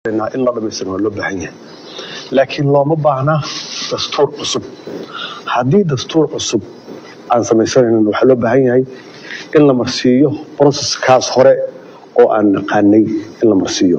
in la dhamaystiro waa loo baahan yahay laakiin looma baahna dastuur cusub haddii dastuur cusub aan samaysanaynin waxaa loo baahan yahay in la marsiiyo broseskaas hore oo aan naqaanay in la marsiiyo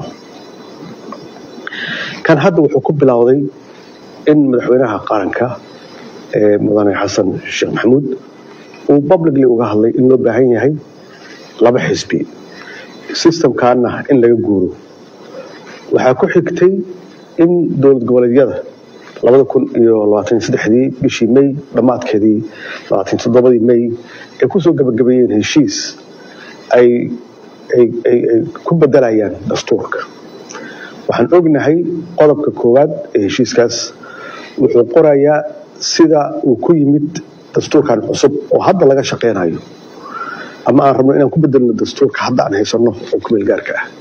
kan hadda wuxuu ku bilowday in madaxweynaha qaranka ee mudane xasan sheekh maxamuud uu publicly uga hadlay in loo baahan yahay laba xisbi systemkaana in laga guuro waxaa ku xigtay in dowlad goboleedyada labada kun iyo labaatan iyo saddexdii bishii may dhammaadkeedii labaatan toddobadii may ay kusoo gabagabeeyeen heshiis ay ay ay ay ku bedelayaan dastuurka waxaan ognahay qodobka koowaad ee heshiiskaas wuxuu qorayaa sida uu ku yimid dastuurkan cusub oo hadda laga shaqeynayo ama aan rabno inaan ku bedelno dastuurka hadda aan haysanno oo kumeel gaarka ah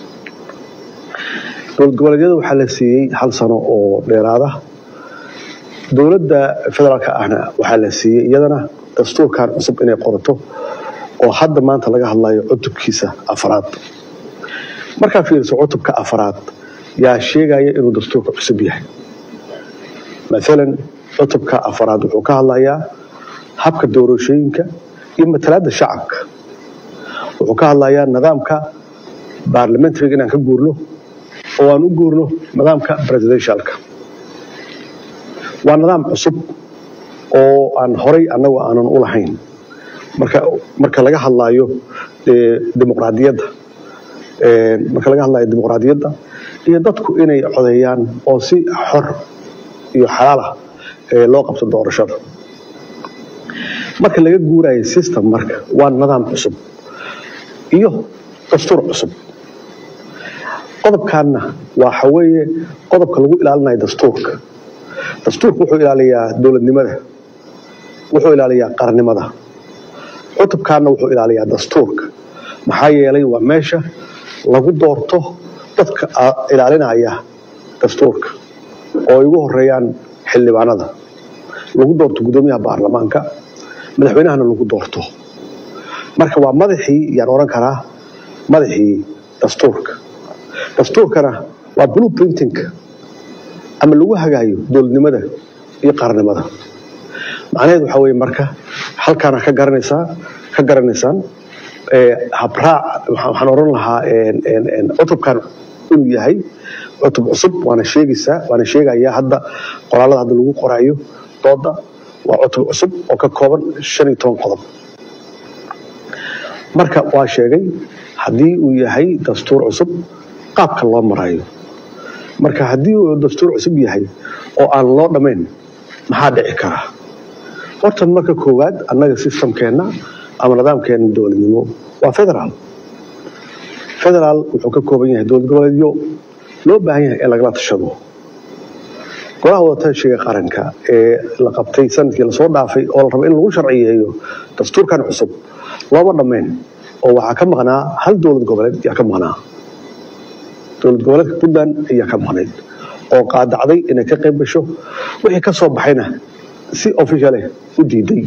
dowlad goboleedyada waxaa la siiyey hal sano oo dheeraada dowladda federaalka ahna waxaa la siiyey iyadana dastuurkan cusub inay qorato oo hadda maanta laga hadlayo cutubkiisa afaraad markaa fiiriso cutubka afaraad yaa sheegaya inuu dastuurka cusub yahay maalan cutubka afaraad wuxuu ka hadlayaa habka doorashooyinka iyo matalaadda shacabka wuxuu ka hadlayaa nidaamka baarlamentariga inaan ka guurno oo aan u guurno nidaamka presidentialka waa nidaam cusub oo aan horay annagu aanan u lahayn marka marka laga hadlayo dimuqraadiyadda marka laga hadlayo dimuqraadiyadda iyo dadku inay codeeyaan oo si xor iyo xalaal ah loo qabto doorashada marka laga guurayo system marka waa nidaam cusub iyo dastuur cusub qodobkaanna waxa weeye qodobka lagu ilaalinayo dastuurka dastuurka wuxuu ilaaliyaa dowladnimada wuxuu ilaaliyaa qarannimada cutubkaanna wuxuu ilaaliyaa dastuurka maxaa yeelay waa meesha lagu doorto dadka ilaalinaya dastuurka oo ay ugu horeeyaan xildhibaanada lagu doorto guddoomiyaha baarlamaanka madaxweynahana lagu doorto marka waa madaxii yaan oran karaa madaxii dastuurka dastuurkana waa blue printing ama lagu hagaayo dowladnimada iyo qaranimada macnaheed waxaa weye marka halkaana ka garanaysaa ka garanaysaan habraac waxaan oran lahaa cutubkan inuu yahay cutub cusub waana sheegaysaa waana sheegayaa hadda qoraalada hadda lagu qoraayo dooda waa cutub cusub oo ka kooban shan iyo toban qodob marka waa sheegay haddii uu yahay dastuur cusub qaabka loo marayo marka haddii uu dastuur cusub yahay oo aan loo dhammayn maxaa dhici kara horta marka koowaad annaga systemkeenna ama nidaamkeena dowladnimo waa federaal federaal wuxuu ka kooban yahay dowlad goboleedyo loo baahan yahay in lagala tashado golaha wadatashiga qaranka ee la qabtay sanadkii lasoo dhaafay oo la rabo in lagu sharciyeeyo dastuurkan cusub looma dhammayn oo waxaa ka maqnaa hal dowlad goboleed yaa ka maqnaa dowlad goboleedka puntland ayaa ka maqnayd oo qaadacday inay ka qayb gasho wixii ka soo baxayna si officialeh u diiday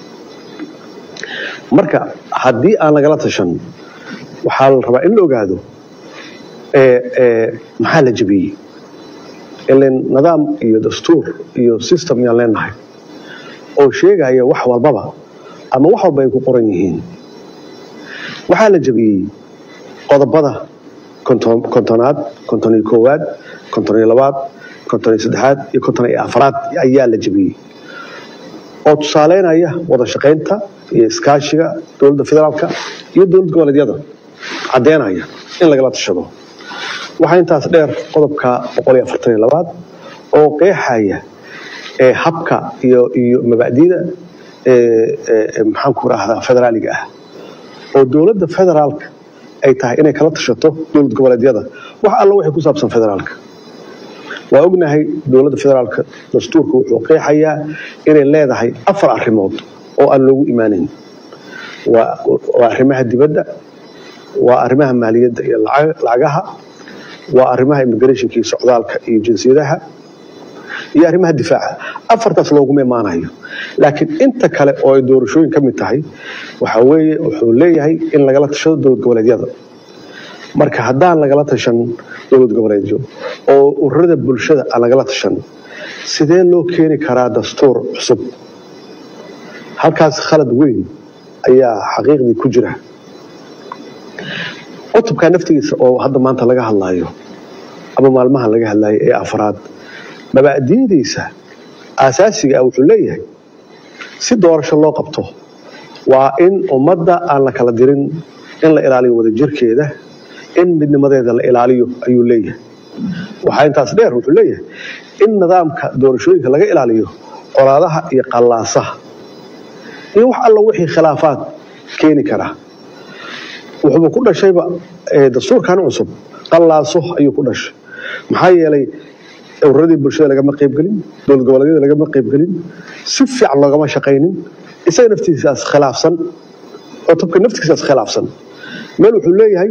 marka haddii aan lagala tashan waxaa la rabaa in la ogaado maxaa la jebiyey ilan nidaam iyo dastuur iyo system yaan leenahay oo sheegaya wax walbaba ama wax walba ay ku qoran yihiin waxaa la jebiyey qodobada kontonaad konton iyo koowaad konton iyo labaad konton iyo saddexaad iyo konton iyo afaraad ayaa la jebiyey oo tusaaleynaya wada shaqaynta iyo iskaashiga dowladda federaalka iyo dowlad goboleedyada caddeynaya in lagala tashado waxaa intaas dheer qodobka boqol iyo afartan iyo labaad oo qeexaya habka iyo iyo mabacdida maxaan ku rahdaa federaaliga ah oo dowladda federaalka ay tahay inay kala tashato dowlad goboleedyada wax alla wixii ku saabsan federaalka waa ognahay dowladda federaalka dastuurka wuxuu qeexayaa inay leedahay afar arrimood oo aan loogu imaanayn waa arrimaha dibadda waa arrimaha maaliyadda iyo lacagaha waa arrimaha immigrationka iyo socdaalka iyo jinsiyadaha iyo arrimaha difaaca afartaas looguma imaanayo laakiin inta kale oo ay doorashooyin ka mid tahay waxa weeye wuxuu leeyahay in lagala tashado dowlad goboleedyada marka haddaan lagala tashan dowlad goboleedyo oo ururada bulshada aan lagala tashan sidee loo keeni karaa dastuur cusub halkaas khalad weyn ayaa xaqiiqdii ku jira cutubka naftigiisa oo hadda maanta laga hadlayo ama maalmahan laga hadlayo ee afraad mabaadi'diisa aasaasiga ah wuxuu leeyahay si doorasho loo qabto waa in ummadda aan la kala dirin in la ilaaliyo wadajirkeeda in midnimadeeda la ilaaliyo ayuu leeyahay waxaa intaas dheer wuxuu leeyahay in nidaamka doorashooyinka laga ilaaliyo colaadaha iyo qallaasaha iyo wax alla wixii khilaafaad keeni kara wuxuuba ku dhashayba dastuurkan cusub qallaaso ayuu ku dhashay maxaa yeelay ururadii bulshada lagama qaybgelin dowlad goboleedyada lagama qaybgelin si fiican loogama shaqaynin isaga naftiisaas khilaafsan cutubka naftiisaas khilaafsan meel wuxuu leeyahay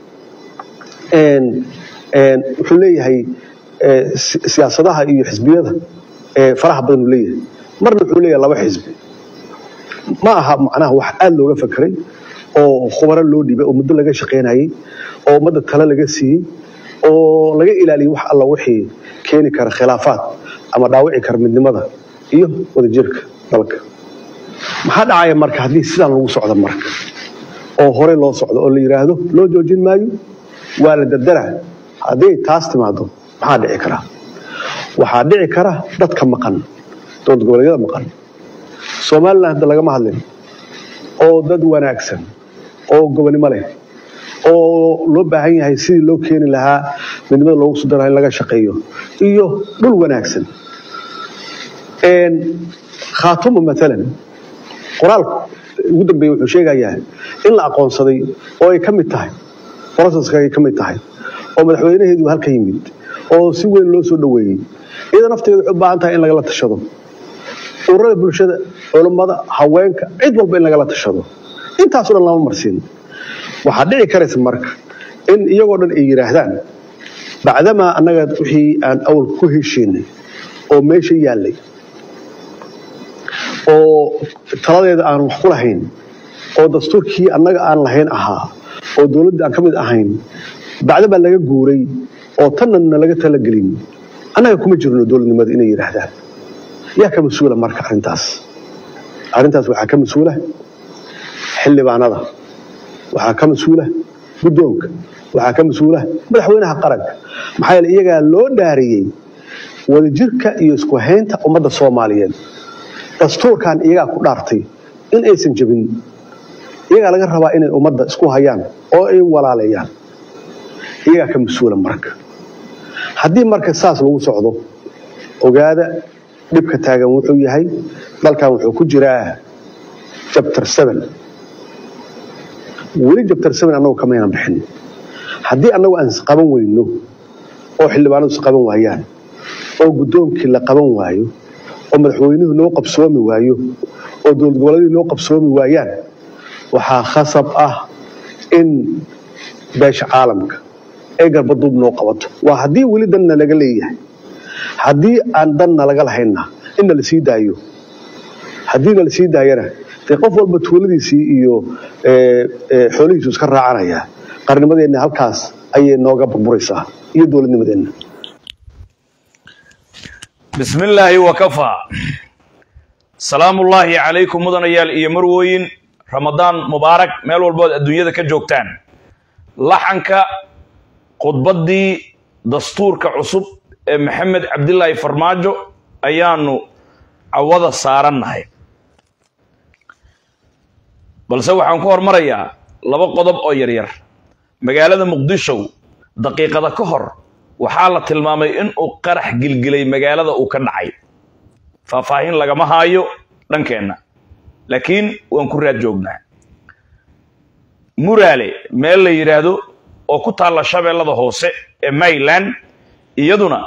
wuxuu leeyahay siyaasadaha iyo xisbiyada faraha badan uu leeyahay marna wuxuu leeyahay laba xisbi ma aha macnaha wax aada looga fakeray oo khubaro loo dhibay oo muddo laga shaqaynayay oo ummadda tale laga siiyey oo laga ilaaliyay wax alla wixii keeni kara khilaafaad ama dhaawici kara midnimada iyo wadajirka dalka maxaa dhacaya marka haddii sidaan lagu socdo marka oo horey loo socdo oo la yidhaahdo loo joojin maayo waa la dardaraa hadday taas timaado maxaa dhici kara waxaa dhici kara dadka maqan dowlad goboleedyada maqan somalilan hadda lagama hadlin oo dad wanaagsan oo gobonimo leh oo loo baahan yahay sidii loo keeni lahaa midnimada loogu soo daraha in laga shaqeeyo iyo dhul wanaagsan khaatuma maalan qoraalku ugu dambeeye wuxuu sheegayaa in la aqoonsaday oo ay ka mid tahay broseska ay ka mid tahay oo madaxweynaheedu halka yimid oo si weyn loo soo dhoweeyey iyada nafteedu waxay u baahan tahay in lagala tashado ururada bulshada culummada haweenka cid walba in lagala tashado intaasoo dhan lama marsiin waxaa dhici karaysa marka in iyagoo dhan ay yidhaahdaan bacdamaa annaga wixii aan awal ku heshiinay oo meesha yaallay oo taladeeda aan wax ku lahayn oo dastuurkii annaga aan lahayn ahaa oo dowladda aan ka mid ahayn bacdamaa laga guuray oo tannana laga talagelin annaga kuma jirno dowladnimada inay yidhaahdaan yaa ka mas-uula marka arrintaas arrintaas waxaa ka mas-uula xildhibaanada waxaa ka mas-uula guddoonka waxaa ka mas-uula madaxweynaha qaranka maxaa yeele iyagaa loo dhaariyey wadajirka iyo isku haynta ummadda soomaaliyeed dastuurkan iyagaa ku dhaartay in aysan jebin iyagaa laga rabaa inay ummadda isku hayaan oo ay walaaleeyaan iyagaa ka mas-uula marka haddii marka saas lagu socdo ogaada dhibka taagan wuxuu yahay dalkan wuxuu ku jiraa jabtar seven weli jabtar seven annagu kamaynan bixin haddii annagu aan isqaban weyno oo xildhibaanadu isqaban waayaan oo guddoonkii la qaban waayo oo madaxweynuhu noo qabsoomi waayo oo dowlad goboleedii noo qabsoomi waayaan waxaa khasab ah in beesha caalamka ee garbaduub noo qabato waa haddii weli danna laga leeyahay haddii aan danna laga lahaynna inna la sii daayo haddiina la sii daayana dee qof walba tuuladiisii iyo xoolihiisu iska raacanaya qarnimadeenna halkaas ayay nooga burburaysaa iyo dowladnimadeenna bismi illaahi wakafaa salaamullaahi calaykum mudanayaal iyo marwooyin ramadaan mubaarak meel walbood adduunyada ka joogtaan laxanka khudbaddii dastuurka cusub ee maxamed cabdilaahi farmaajo ayaanu cawada saarannahay balse waxaan ku hormarayaa laba qodob oo yaryar magaalada muqdisho daqiiqada ka hor waxaa la tilmaamay in uu qarax gilgilay magaalada uu ka dhacay faahfaahin lagama haayo dhankeenna laakiin waan ku raad joognaa muraale meel la yidhaahdo oo ku taalla shabeellada hoose ee mayland iyaduna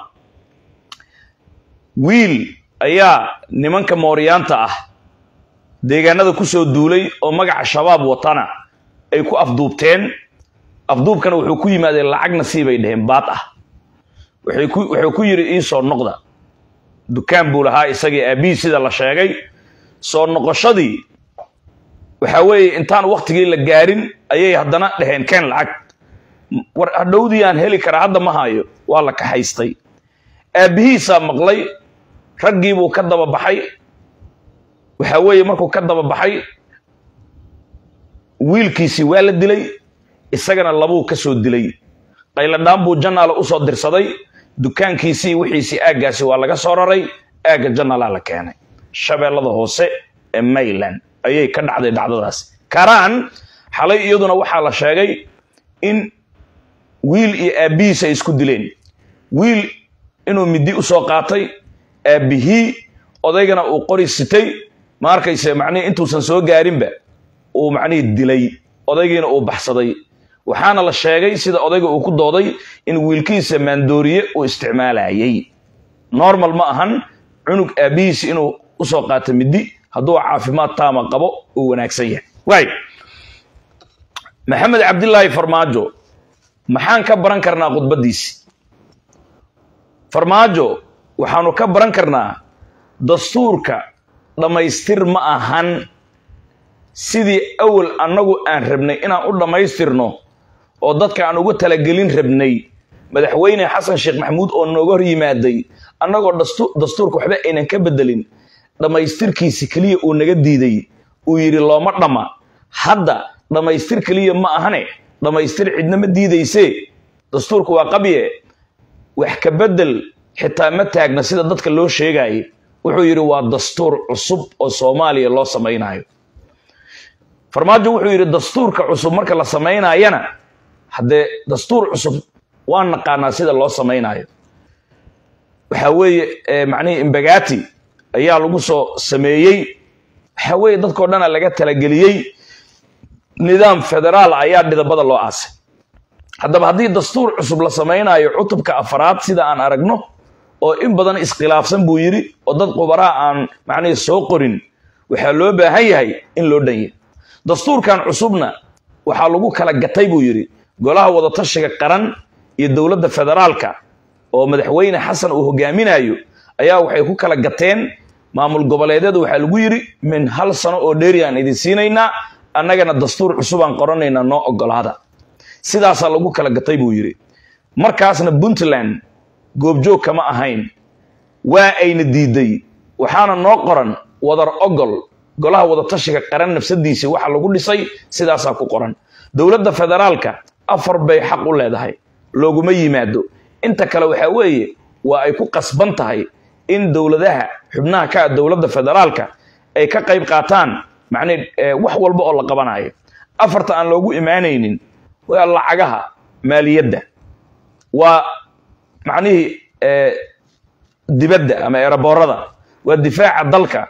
wiil ayaa nimanka mooryaanta ah deegaanada ku soo duulay oo magaca shabaab watana ay ku afduubteen afduubkana wuxuu ku yimaadeen lacag nasiibay dheheen baad ah wuxuu ku yidhi ii soo noqda dukaan buu lahaa isagii aabbihii sida la sheegay soo noqoshadii waxa weeye intaan waktigii la gaarin ayay haddana dheheen keen lacag war hadhowdii aan heli karaa hadda ma hayo waa la kaxaystay aabbihiisaa maqlay raggiibuu ka daba baxay waxaa weeye markuu ka daba baxay wiilkiisii waa la dilay isagana labuu ka soo dilay qayladhaan buu janaala usoo dirsaday dukaankiisii wixiisii aaggaasi waa laga soo raray aagga janaalaa la keenay shabeellada hoose ee mayland ayay ka dhacday dhacdadaas karaan xalay iyaduna waxaa la sheegay in wiil iyo aabbihiis ay isku dileen wiil inuu midi usoo qaatay aabbihii odaygana uu qori sitay ma arkayse macnihii intuusan soo gaarinba uu macnihii dilay odaygiina uu baxsaday waxaana la sheegay sida odayga uu ku dooday in wiilkiisa maandooriye uu isticmaalayay normal ma ahan cunug aabbihiisi inuu usoo qaato midi hadduu caafimaad taama qabo uu wanaagsan yahay waay maxamed cabdilaahi farmaajo maxaan ka baran karnaa khudbaddiisi farmaajo waxaanu ka baran karnaa dastuurka dhammaystir ma ahan sidii awal annagu aan rabnay inaan u dhammaystirno oo dadka aan uga talagelin rabnay madaxweyne xasan sheekh maxamuud oo nooga hor yimaaday annagoo dastuurka waxba aynan ka bedelin dhammaystirkiisi keliya uu naga diiday uu yidhi looma dhamma hadda dhammaystir keliya ma ahane dhammaystir cidna ma diidaysee dastuurka waa qabye wax ka bedel xitaa ma taagna sida dadka loo sheegaayay wuxuu yidhi waa dastuur cusub oo soomaaliya loo samaynayo farmaajo wuxuu yidhi dastuurka cusub marka la samaynayana haddee dastuur cusub waan naqaanaa sida loo samaynayo waxaa weeye macnihii imbagati ayaa lagu soo sameeyey waxaa weeye dadkao dhana laga talageliyey nidaam federaal ayaa dhidabada loo aasay haddaba haddii dastuur cusub la samaynayo cutubka afaraad sida aan aragno oo in badan iskhilaafsan buu yidhi oo dad qubaraa aan macnihii soo qorin waxaa loo baahan yahay in loo dhanya dastuurkan cusubna waxaa lagu kala gatay buu yidhi golaha wadatashiga qaran iyo dowladda federaalka oo madaxweyne xasan uu hogaaminayo ayaa waxay ku kala gateen maamul goboleedyada waxaa lagu yidhi min hal sano oo dheeri aan idin siinaynaa annagana dastuur cusubaan qoranaynaa noo ogolaada sidaasaa lagu kala gatay buu yidhi markaasna puntland goobjoog kama ahayn waa ayna diiday waxaana noo qoran wadar ogol golaha wadatashiga qaran nafsadiisii waxa lagu dhisay sidaasaa ku qoran dowladda federaalka afar bay xaq u leedahay looguma yimaado inta kale waxaa weeye waa ay ku qasban tahay in dowladaha xubnaha ka ah dowladda federaalka ay ka qayb qaataan macnii wax walba oo la qabanayo afarta aan loogu imaanaynin waa lacagaha maaliyadda waa macnihii dibadda ama eeraboorada waa difaaca dalka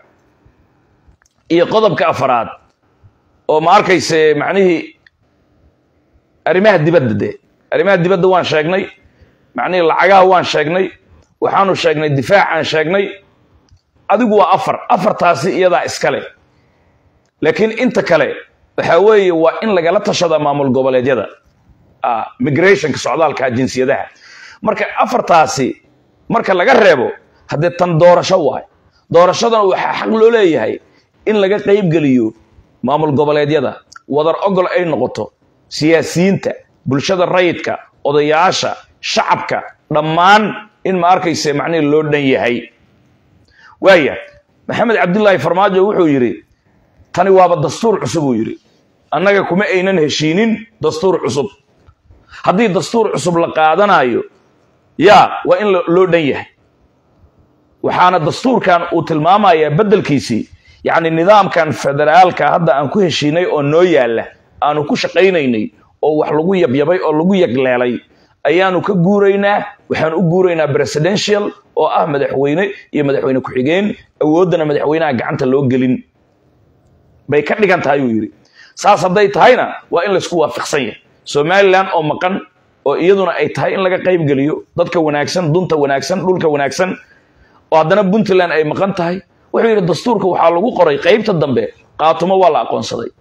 iyo qodobka afaraad oo ma arkayse macnihii arrimaha dibadda de arrimaha dibadda waan sheegnay macnihii lacagaha waan sheegnay waxaanu sheegnay difaacaan sheegnay adigu waa afar afartaasi iyadaa iskale laakiin inta kale waxaa weeye waa in lagala tashada maamul goboleedyada migrationka socdaalka jinsiyadaha marka afartaasi marka laga reebo haddee tan doorasho waay doorashadana waxaa xaq loo leeyahay in laga qaybgeliyo maamul goboleedyada wadar ogol ay noqoto siyaasiyiinta bulshada rayidka odayaasha shacabka dhammaan in ma arkayse macnihi loo dhan yahay waaya maxamed cabdilaahi farmaajo wuxuu yidhi tani waaba dastuur cusub uu yidhi annaga kuma aynan heshiinin dastuur cusub haddii dastuur cusub la qaadanayo yaa waa in loo dhan yahay waxaana dastuurkan uu tilmaamayaa beddelkiisii yacni nidaamkan federaalka hadda aan ku heshiinay oo noo yaalla aanu ku shaqaynaynay oo wax lagu yabyabay oo lagu yagleelay ayaanu ka guuraynaa waxaan u guuraynaa presidential oo ah madaxweyne iyo madaxweyne ku-xigeen awooddana madaxweynaha gacanta loo gelin bay ka dhigan tahay uu yidhi saas hadday tahayna waa in laysku waafiqsan yahay somalilan oo maqan oo iyaduna ay tahay in laga qaybgeliyo dadka wanaagsan dunta wanaagsan dhulka wanaagsan oo haddana puntland ay maqan tahay wuxuu yidhi dastuurka waxaa lagu qoray qaybta dambe qaatumo waa la aqoonsaday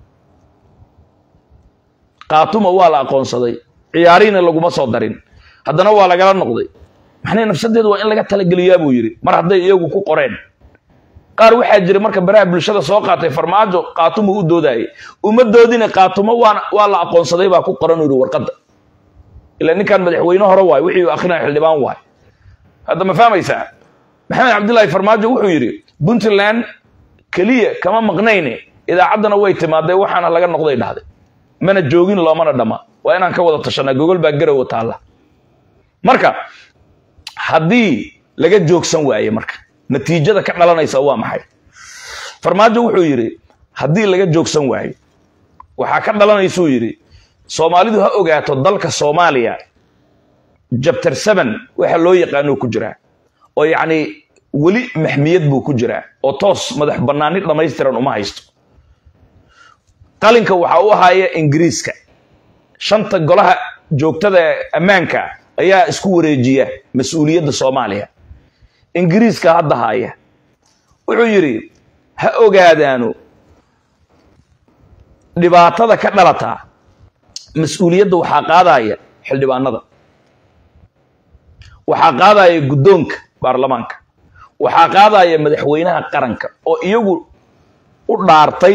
qaatumo waa la aqoonsaday ciyaariina laguma soo darin haddana waa lagala noqday maxnay nafsadeedu waa in laga talageliyaa buu yidhi mar hadday iyagu ku qoreen qaar waxaa jira marka baraha bulshada soo qaatay farmaajo qaatumo u doodaayay uma doodina qaatumo waa waa la aqoonsaday baa ku qoran u yidhi warqadda ila ninkan madaxweyne hore waay wixii uu akrinaya xildhibaan waay hadda ma fahmaysaa maxamed cabdillaahi farmaajo wuxuu yidhi puntland keliya kama maqnayne idaacaddana way timaaday waxaana laga noqday dhahday mana joogin loomana dhamma waa inaan ka wada tashanaa gogol baa garowa taalla marka haddii laga joogsan waaye marka natiijada ka dhalanaysa waa maxay farmaajo wuxuu yidhi haddii laga joogsan waayo waxaa ka dhalanaysuu yidhi soomaalidu ha ogaato dalka soomaaliya jabtar seven waxa loo yaqaanuu ku jiraa oo yacni weli maxmiyad buu ku jiraa oo toos madax bannaani dhammaystiran uma haysto qalinka waxaa u ahaaya ingiriiska shanta golaha joogtada ammaanka ayaa isku wareejiya mas-uuliyadda soomaaliya ingiriiska hadda haaya wuxuu yidhi ha ogaadaanu dhibaatada ka dhalataa mas-uuliyadda waxaa qaadaya xildhibaanada waxaa qaadaya guddoonka baarlamaanka waxaa qaadaya madaxweynaha qaranka oo iyagu u dhaartay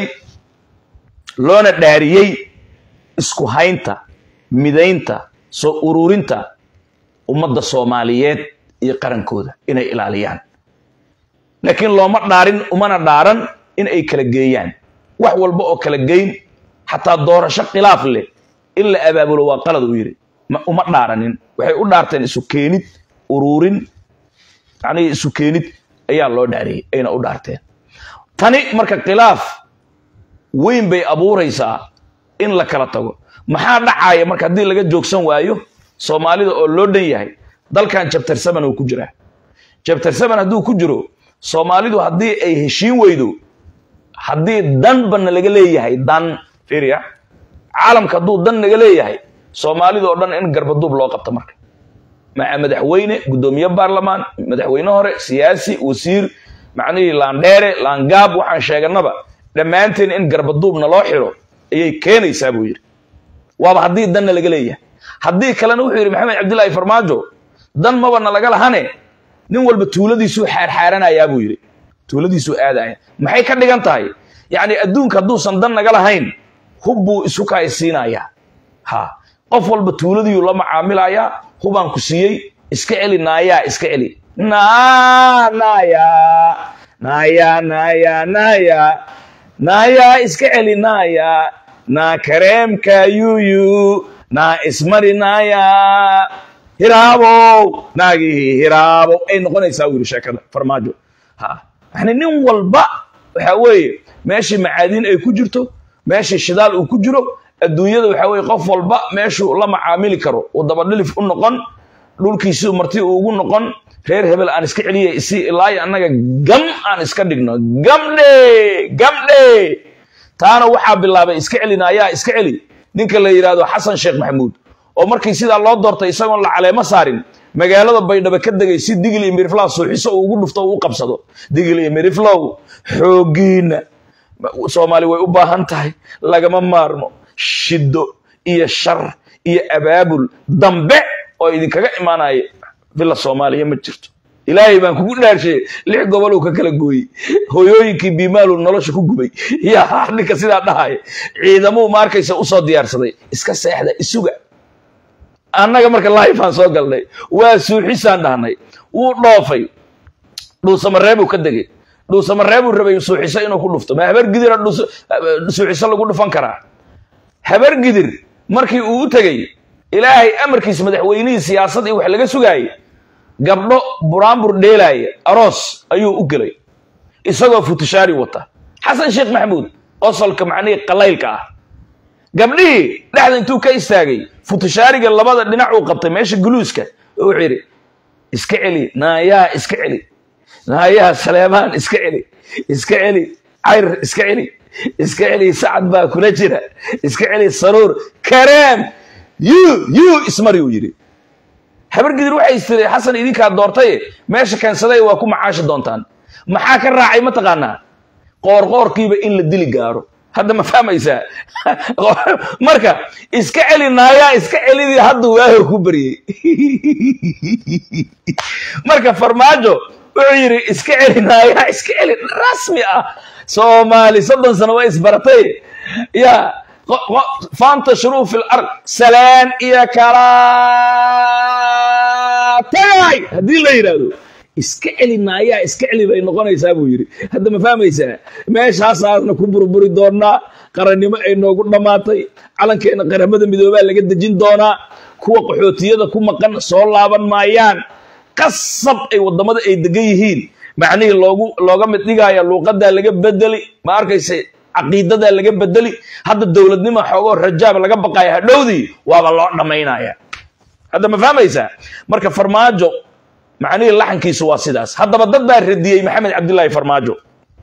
loona dhaariyey isku haynta midaynta soo ururinta ummadda soomaaliyeed iyo qarankooda inay ilaaliyaan laakiin looma dhaarin umana dhaaran in ay kala geeyaan wax walba oo kala geyn xataa doorasho khilaaf leh in la abaabulo waa qalad uu yidhi uma dhaaranin waxay u dhaarteen isu keenid ururin macnihii isu keenid ayaa loo dhaariyey ayna u dhaarteen tani marka khilaaf weyn bay abuuraysaa in la kala tago maxaa dhacaya marka haddii laga joogsan waayo soomaalida oo loo dhan yahay dalkan jabtar seven uu ku jiraa jabtar seven hadduu ku jiro soomaalidu haddii ay heshiin weydo haddii danbana laga leeyahay dan fiiriya caalamka hadduu dan naga leeyahay soomaalida oo dhan in garbaduub loo qabto marka maca madaxweyne guddoomiye baarlamaan madaxweyne hore siyaasi wasiir macnihii laandheere laangaab waxaan sheeganaba dhammaanteen in garbaduubna loo xiro ayay keenaysaa buu yidhi waaba haddii danna laga leeyahay haddii kalena wuxuu yidhi maxamed cabdillaahi farmaajo dan mabana laga lahane nin walba tuuladiisuu xaarxaaranayaa buu yidhi tuuladiisuu aadaya maxay ka dhigan tahay yacni adduunka hadduusan dan naga lahayn hub buu isu kaaysiinayaa ha qof walba tuuladiyuu la macaamilayaa hubaan ku siiyey iska celi naayaa iska celi naa naayaa naayaa naayaa naayaa naayaa iska celi naayaa naa kareemka yuyu naa ismari naayaa hiraabow naagii hiraabow ay noqonaysaa wuu yidhi sheekada farmaajo ha yani nin walba waxa weeye meeshii macaadiin ay ku jirto meeshii shidaal uu ku jiro adduunyada waxa weye qof walba meeshuu la macaamili karo uu dabadhilif u noqon dhulkiisii marti uu ugu noqon reer hebel aan iska celiyay isi ilaayo annaga gam aan iska dhigno gamdhe gamdhe taana waxaa bilaabay iska celinaayaa iska celi ninka la yidhaahdo xasan sheekh maxamuud oo markii sidaa loo doortay isagoon la caleemo saarin magaalada baydhabo ka degay si digil iyo miriflow suuxiso uu ugu dhufto uu u qabsado digil iyo miriflow xooggiina soomaali way u baahan tahay lagama maarmo shiddo iyo shar iyo abaabul dambe oo idinkaga imaanaya villa soomaaliya ma jirto ilaahay baan kugu dhaarshay lix gobol uu ka kala gooyey hooyooyinkii biimaaluu nolosha ku gubay yaa ninka sidaa dhahaya ciidamuu ma arkaysa usoo diyaarsaday iska seexda isuga annaga marka laifaan soo galnay waa suuxisaan dhahnay wuu dhoofay dhuusamareebuu ka degay dhuusamareebuu rabay suuxiso inuu ku dhufto ma habar gidira suuxiso lagu dhufan karaa habar gidir markii uu u tegey ilaahay amarkiisa madaxweynihii siyaasad iyo wax laga sugaayey gabdho buraanbur dheelaaya aroos ayuu u gelay isagoo futushaari wata xasan sheekh maxamuud qosolka macnihii qalaylka ah gabdhihii dhexda intuu ka istaagay futushaariga labada dhinac uu qabtay meesha guluuska wuxuu yidhi iska celi naayaa iska celi naayaa saleemaan iska celi iska celi cayr iska celi iska celi sacad baa kula jira iska celi saruur kareem yu yu ismari uu yidhi habargidir waxay istiri xasan idinkaa doortaye meesha keensaday waa ku macaashi doontaan maxaa ka raacay mataqaanaa qoorqoorkiiba in la dili gaaro hadda ma fahmaysaa marka iska celi naayaa iska celidii hadda waaho ku baryey marka farmaajo wuxuu yidhi iska celi naayaa iska celi rasmi ah soomaali soddon sano waa isbaratay ya faantashiruu fi lard salaan iyo kala tagay haddii la yidhaahdo iska celi maayaa iska celi bay noqonaysaa buu yidhi hadda ma fahmaysaa meeshaasaasna ku burburi doonaa qarannimo ay noogu dhammaatay calankeena qaramada midoobaa laga dejin doonaa kuwa qaxootiyada ku maqan soo laaban maayaan qasab ay waddamada ay degan yihiin macnihii loogu looga mid dhigaya luuqadaa laga bedeli ma arkayse caqiidadaa laga bedeli hadda dowladnimo xoogoo rajaab laga baqaya hadhowdii waaba loo dhammaynaya hadda ma fahmaysaa marka farmaajo macnihii laxankiisu waa sidaas haddaba dad baa radiyey maxamed cabdilaahi farmaajo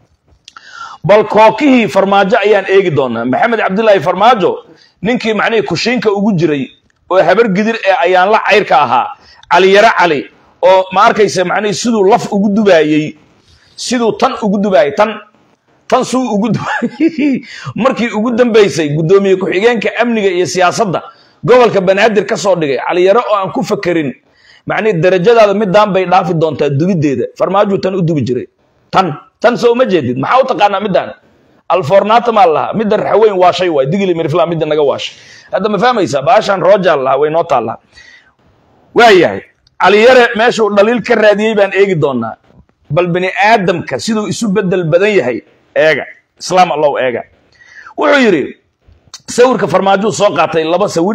bal kookihii farmaajo ayaan eegi doonaa maxamed cabdilaahi farmaajo ninkii macnihii kushiinka ugu jiray oo habar gidir ee ayaan la cayrka ahaa cali yaro cali oo ma arkaysa macnihii siduu laf ugu dubaayey siduu tan ugu dubaayey tan tan suu ugu dubaayey markii ugu dambaysay guddoomiye ku-xigeenka amniga iyo siyaasadda gobolka banaadir ka soo dhigay cali yaro oo aan ku fakerin macnihii darajadaada midaan bay dhaafi doontaa dubiddeeda farmaajuu tan u dubi jiray tan tan soo uma jeedid maxaa u taqaanaa midaan alfornata maa lahaa midda raxweyn waashay waay digili mirifla midda naga waashay hadda ma fahmaysaa baashaan roojaan lahaa way noo taallaa waayahay caliyare meeshuu dhaliil ka raadiyey baan eegi doonaa bal bani aadamka siduu isu bedel badan yahay eega islaam allow eega wuxuu yidhi sawirka farmaajuu soo qaatay laba sawir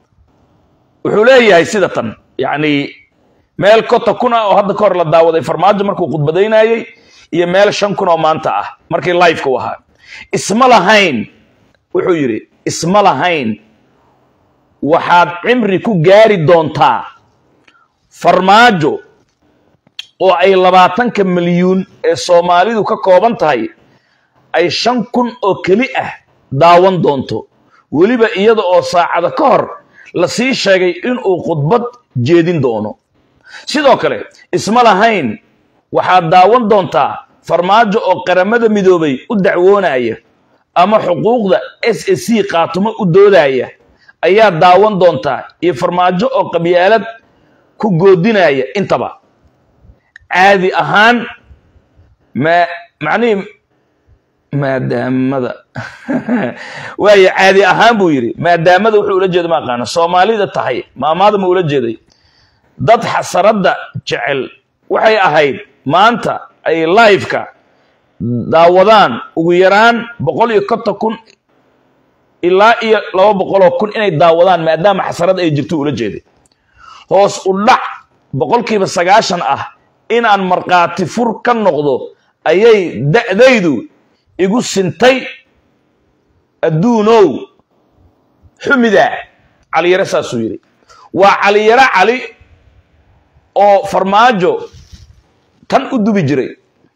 wuxuu leeyahay sida tan yacni meel kota kun ah oo hadda ka hor la daawaday farmaajo markuu khudbadaynayey iyo meel shan kun oo maanta ah markii liveka u ahaa isma lahayn wuxuu yidhi isma lahayn waxaad cimri ku gaari doontaa farmaajo oo ay labaatanka milyuun ee soomaalidu ka kooban tahay ay shan kun oo keli ah daawan doonto weliba iyada oo saacada ka hor la sii sheegay inuu khudbad jeedin doono sidoo kale isma lahayn waxaad daawan doontaa farmaajo oo qaramada midoobay u dacwoonaya ama xuquuqda s a c qaatumo u doodaya ayaa daawan doontaa iyo farmaajo oo qabyaalad ku goodinaya intaba caadi ahaan ma macnihii maadaamada waayo caadi ahaan buu yidhi maadaamada wuxuu ula jeeda ma aqaana soomaalida tahay maamaada ma ula jeeday dad xasaradda jecel waxay ahayd maanta ay liveka daawadaan ugu yaraan boqol iyo konton kun ilaa iyo laba boqoloo kun inay daawadaan maadaama xasarad ay jirto ula jeeday hoos u dhac boqolkiiba sagaashan ah inaan markhaati fur ka noqdo ayay da'daydu igu sintay adduunow xumida caliyare saasuu yidhi waa caliyare cali oo farmaajo tan u dubi jiray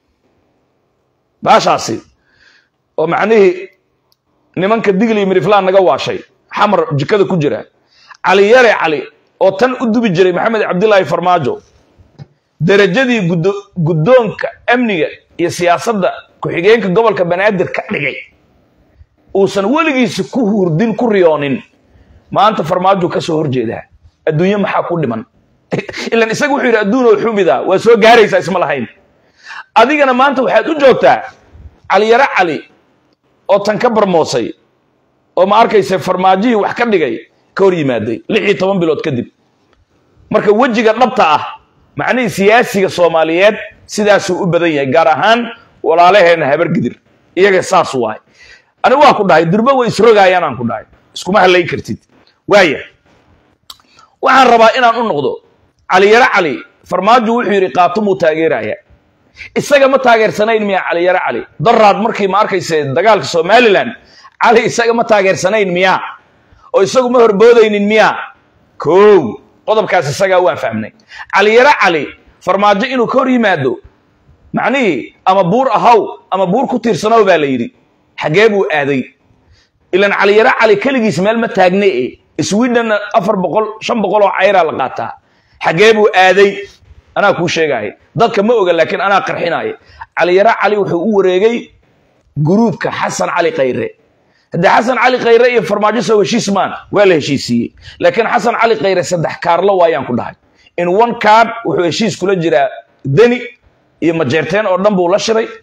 baashaasi oo macnihii nimanka digli iyo miriflaan naga waashay xamar jikada ku jira caliyare cali oo tan u dubi jiray maxamed cabdilaahi farmaajo derajadii guddoonka amniga iyo siyaasadda ku-xigeenka gobolka banaadir ka dhigay uusan weligiisa ku hurdin ku riyoonin maanta farmaajo ka soo horjeedaa adduunye maxaa ku dhiman ilan isaga wuxuu yidhi adduunoo xumida waa soo gaaraysaa isma lahayn adigana maanta waxaad u joogtaa caliyare cali oo tan ka barmoosay oo ma arkayse farmaajihii wax ka dhigay ka hor yimaaday lix iyo toban bilood kadib marka wejiga dhabta ah macnihii siyaasiga soomaaliyeed sidaasuu u badan yahay gaar ahaan walaalaheenna habar gidir iyaga saas waay ani waa ku dhahay durba way isrogaayaan aan ku dhahay iskuma halayn kartid waaya waxaan rabaa inaan u noqdo caliyare cali farmaajo wuxuu yidhi qaatumuu taageeraya isaga ma taageersanayn miya caliyare cali daraad markii ma arkayse dagaalka somalilan cali isaga ma taageersanayn miya oo isagu ma horboodaynin miya kow qodobkaas isagaa waan fahmnay caliyare cali farmaajo inuu ka hor yimaado macnihii ama buur ahaw ama buur ku tiirsanow baa la yidhi xaggee buu aaday ilan caliyare cali keligiis meel ma taagne e swedhenna afar boqol shan boqol oo cayraa la qaataa xaggee buu aaday anaa kuu sheegaya dadka ma oga laakiin anaa qarxinaya caliyare cali wuxuu u wareegay guruubka xasan cali khayre haddii xasan cali khayre iyo farmaajo soo heshiis maan waa la heshiisiiyey laakiin xasan cali khayre saddex kaarlo waayaan ku dhahay in one card wuxuu heshiis kula jiraa deni iyo majeerteen oo dhan buu la shiray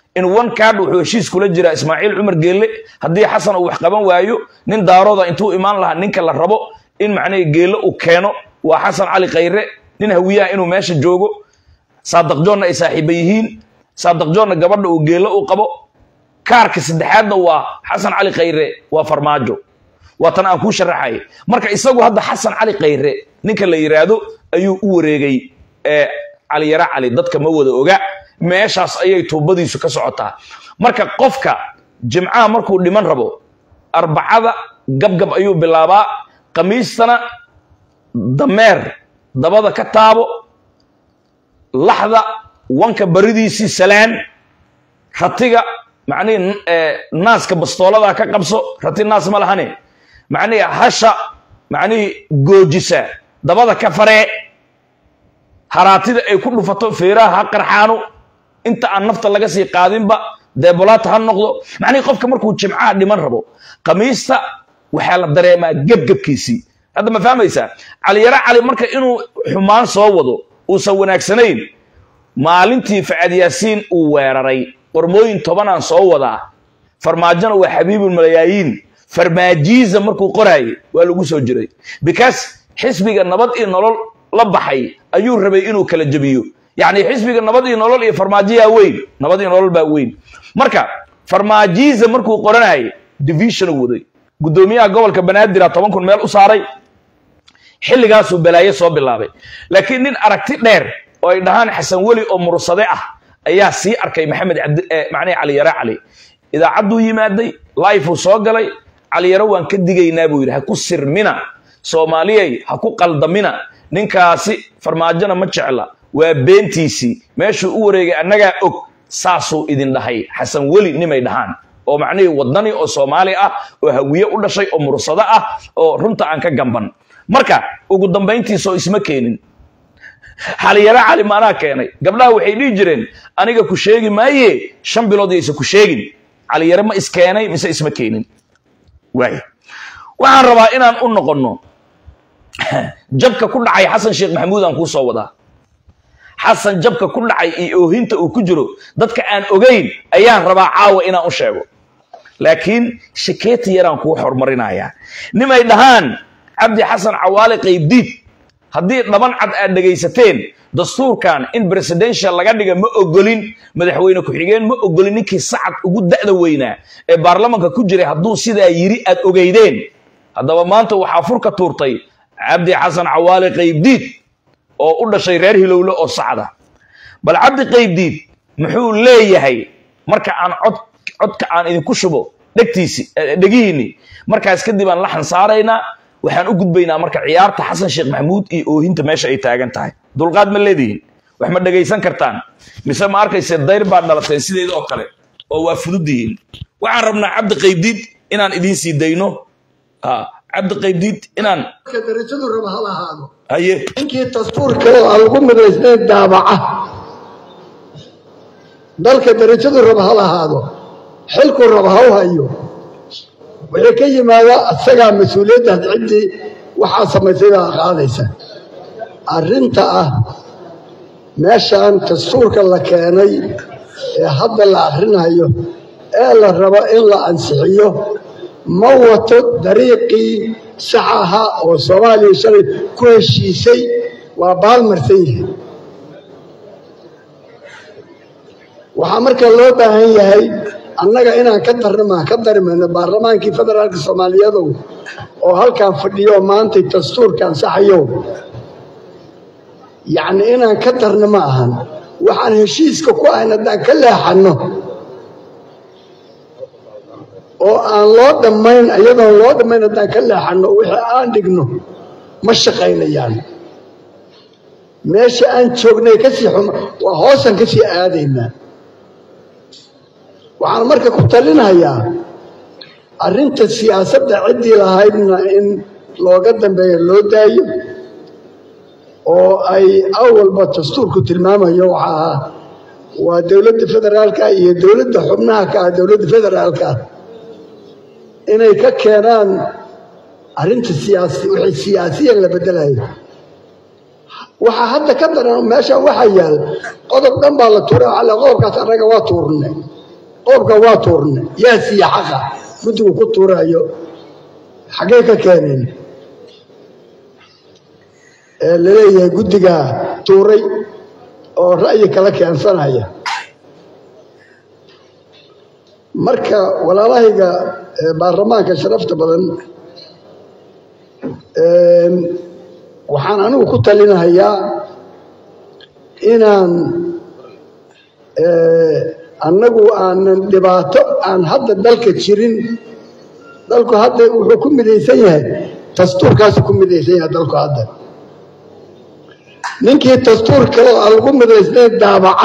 in one card wuxuu heshiis kula jiraa ismaaciil cumar geelle haddii xasan uu wax qaban waayo nin daarooda intuu imaan lahaa ninka la rabo in macnaha geelle uu keeno waa xasan cali khayre nin hawiyaha inuu meesha joogo saadaq joonna ay saaxiiba yihiin saadaq joonna gabadha uu geelle u qabo kaarka saddexaadna waa xasan cali khayre waa farmaajo waa tan aan kuu sharaxay marka isagu hadda xasan cali khayre ninka la yidhaahdo ayuu u wareegay ee cali yara cali dadka ma wada oga meeshaas ayay tuubadiisu ka socotaa marka qofka jimcaha markuu dhiman rabo arbacada gabgab ayuu bilaabaa khamiistana dameer dabada ka taabo laxda wanka baridiisii salaan ratiga macnihii naaska bastoolada ka qabso rati naas ma lahane macnihii hasha macnihii goojisa dabada ka faree haraatida ay ku dhufato feeraha ha qarxaano inta aan nafta laga sii qaadinba deebolaata ha noqdo macnihii qofka markuu jimcaha dhiman rabo khamiista waxaa la dareemaa gebgebkiisii hadda ma fahmaysaa caliyaro cali marka inuu xumaan soo wado uusan wanaagsanayn maalintii facad yaasiin uu weeraray qormooyin tobanaan soo wadaa farmaajona waa xabiibul malayaayiin farmaajiiza markuu qoraayay waa lagu soo jiray because xisbiga nabad iyo nolol la baxay ayuu rabay inuu kala jebiyo yacni xisbiga nabad iyo nolol iyo farmaajiyaa weyn nabad iyo nolol baa weyn marka farmaajiiza markuu qoranayay division waday guddoomiyaha gobolka banaadir toban kun meel u saaray xilligaasuu balaayo soo bilaabay laakiin nin aragti dheer oo ay dhahaan xasan weli oo mursade ah ayaa sii arkay maxamed macnii caliyare cali idaacadduu yimaaday lifeu soo galay caliyaro waan ka digaynaa buu yidhi ha ku sirmina soomaaliyay ha ku qaldamina ninkaasi farmaajona ma jecla waa beentiisii meeshuu u wareegay annagaa og saasuu idin dhahay xasan weli nimay dhahaan oo macnihii wadani oo soomaali ah oo hawiye u dhashay oo mursado ah oo runta aan ka gamban marka ugu dambayntiisoo isma keenin xaliyaro cali maanaa keenay gabdhaha waxay dhihi jireen aniga ku sheegi maaye shan bilood yaysa ku sheegin caliyare ma iskeenay mise isma keenin waay waxaan rabaa inaan u noqonno jabka ku dhacay xasan sheekh maxamuud aan kuu soo wadaa xasan jabka ku dhacay iyo oohinta uu ku jiro dadka aan ogayn ayaan rabaa caawa inaan u sheego laakiin shakeeti yaraan kuu horumarinayaa nimay dhahaan cabdi xasan cawaale qaybdiid haddii dhaban cad aad dhegaysateen dastuurkan in presidential laga dhiga ma ogolin madaxweyne ku-xigeen ma ogolin ninkii sacad ugu da'da weynaa ee baarlamanka ku jiray hadduu sidaa yiri aad ogeydeen haddaba maanta waxaa furka tuurtay cabdi xasan cawaale qaybdiid oo u dhashay reer hilowle oo sacda bal cabdi qaybdiid muxuu leeyahay marka aan cod codka aan idinku shubo dhegtiisi dhegihiinni markaas kadib aan laxan saaraynaa waxaan u gudbaynaa marka ciyaarta xasan sheekh maxamuud iyo oohinta meesha ay taagan tahay dulqaad ma leedihiin wax ma dhegaysan kartaan mise ma arkayse dayr baad dhalateen sideeda oo kale oo waa fududdihiin waxaan rabnaa cabdi qaybdiid inaan idiin sii dayno cabdi qaybdiid inaan darajadu raba ha lahaado haye ninkii dastuurka oo aan lagu midaysnayn daabaca dalka darajadu raba ha lahaado xilku raba ha u hayo wixii ka yimaada isagaa mas-uuliyaddaas ciddii waxaa samaysay baa qaadaysa arrinta ah meeshaan dastuurka la keenay ee hadda la akhrinayo ee la rabo in la ansixiyo ma wato dariiqii sax ahaa oo soomaaliya shalay ku heshiisay waa baalmarsan yahay waxaa marka loo baahan yahay annaga inaan ka darnama ka darmayno baarlamaankii federaalka soomaaliyadow oo halkan fadhiyo maantay dastuurka ansaxayow yacni inaan ka darno ma ahan waxaan heshiiska ku ahayn haddaan ka leexanno oo aan loo dhammayn iyadoon loo dhammayn haddaan ka leexanno wixii aan dhigno ma shaqaynayaan meesha aan joognay kasii xuma waa hoosaan ka sii aadaynaa waxaan marka ku talinayaa arrinta siyaasadda ciddii lahaydna in looga dambeeyo loo daayo oo ay awalba dastuurku tilmaamayo waxa ahaa waa dowladda federaalka iyo dowladda xubnaha ka ah dowladda federaalka inay ka keenaan arrinta siyaasi wixii siyaasiyan la beddelayo waxaa hadda ka daran meeshan waxaa yaal qodob dhan baa la tuuray waxaa la qodobkaas annaga waa tuurnay qoobka waa tuurnay yaa siiya xaqa guddigu ku tuurayo xaggee ka keeneen ee laleeyahay guddigaa tuuray oo ra'yi kala keensanaya marka walaalahayga baarlamaanka sharafta badan waxaan anigu ku talinahayaa inaan annagu aanan dhibaato aan hadda dalka jirin dalku hadda wuxuu ku midaysan yahay dastuurkaasu ku midaysan yahay dalku hadda ninkii dastuur kale aan lagu midaysnayn daabaca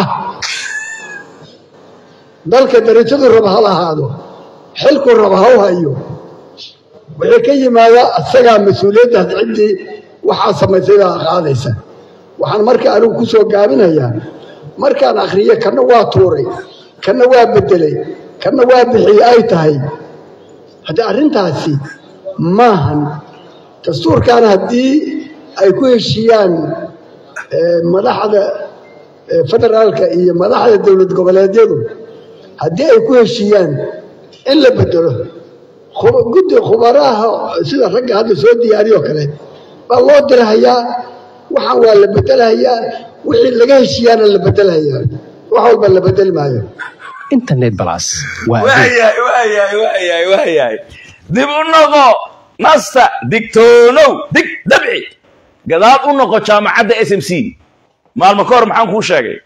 dalka darajadu raba ha lahaado xilku raba ha u hayo wixii ka yimaada asagaa mas-uuliyaddaas ciddii waxaa samaysay baa qaadaysa waxaan marka anigu ku soo gaabinayaa markaan akhriyo kanna waa tuuray kanna waa beddelay kanna waa bixiyey ay tahay haddii arrintaasi maahan dastuurkaana haddii ay ku heshiiyaan madaxda federaalka iyo madaxda dowlad goboleedyadu haddii ay ku heshiiyaan in la bedelo guddi khubaraha sida ragga hadda soo diyaariyoo kale baa loo dirahayaa waxaan waa la bedelahayaa wixii laga heshiiyaana la bedelahayaa wax walba la bedeli maayo internet balas waa waayahay waayahay waayahay waayahay dib u noqo nasta digtoonow dig dabci gadaal u noqo jaamacadda s m c maalmo ka hor maxaan kuu sheegay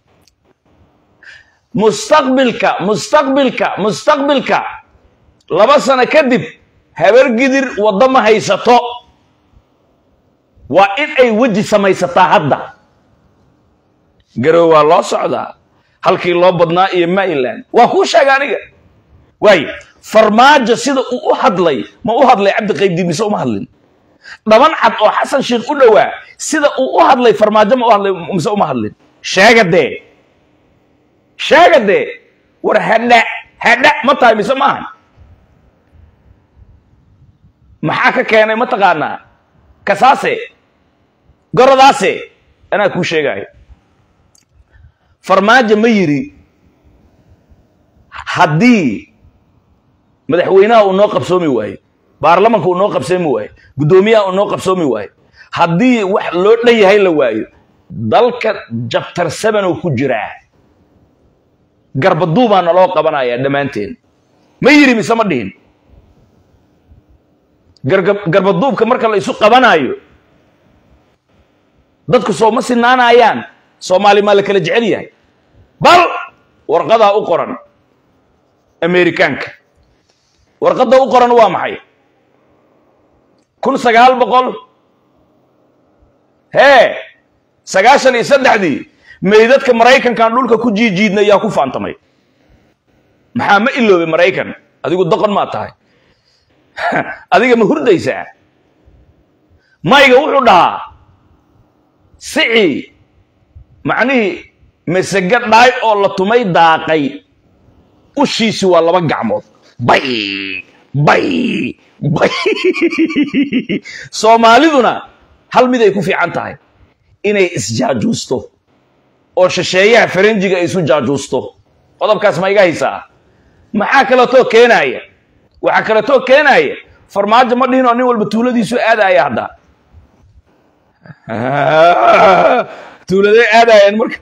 mustaqbilka mustaqbilka mustaqbilka laba sano kadib habargidir waddo ma haysato waa in ay weji samaysataa hadda garow waa loo socdaa halkii loo badnaa iyo maryland waa kuu sheega aniga waayo farmaajo sida uu u hadlay ma u hadlay cabdi qaybdiin mise uma hadlin dhaban cad oo xasan sheikh u dhowaa sida uu u hadlay farmaajo ma u hadlay mise uma hadlin sheega dee sheega dee war hadha hadha ma tahay mise maahan maxaa ka keenay ma taqaanaa kasaase goradaase anaa kuu sheegaayo farmaajo ma yidhi haddii madaxweynaha uu noo qabsoomi waayo baarlamanka uu noo qabsoomi waayo guddoomiyaha uu noo qabsoomi waayo haddii wax loo dhan yahay la waayo dalka jabtar seven oo ku jiraa garbaduubaa naloo qabanayaa dhammaanteen ma yidhi mise ma dhihin garbaduubka marka la isu qabanaayo dadku soo ma sinaanayaan soomaali maa la kala jecel yahay bal warqadaa u qoran amerikaanka warqadda u qoran waa maxay kun sagaal boqol hee sagaashan iyo saddexdii meydadka maraykankan dhulka ku jiijiidnay yaa ku faantamay maxaa ma iloobay maraykan adigu doqon maa tahay adiga ma hurdaysaa mayga wuxuu dhahaa sicii macnihii masege dhaay oo la tumay daaqay ushiisi waa laba gacmood bay bay bay soomaaliduna hal mid ay ku fiican tahay inay isjaajuusto oo shisheeyaha faranjiga ay isu jaajuusto qodobkaas ma iga haysaa maxaa kaleetoo keenaaya waxaa kaleetoo keenaaya farmaajo ma dhihin oo nin walba tuuladiisu aadaya hadda tuuladay aadayaan marka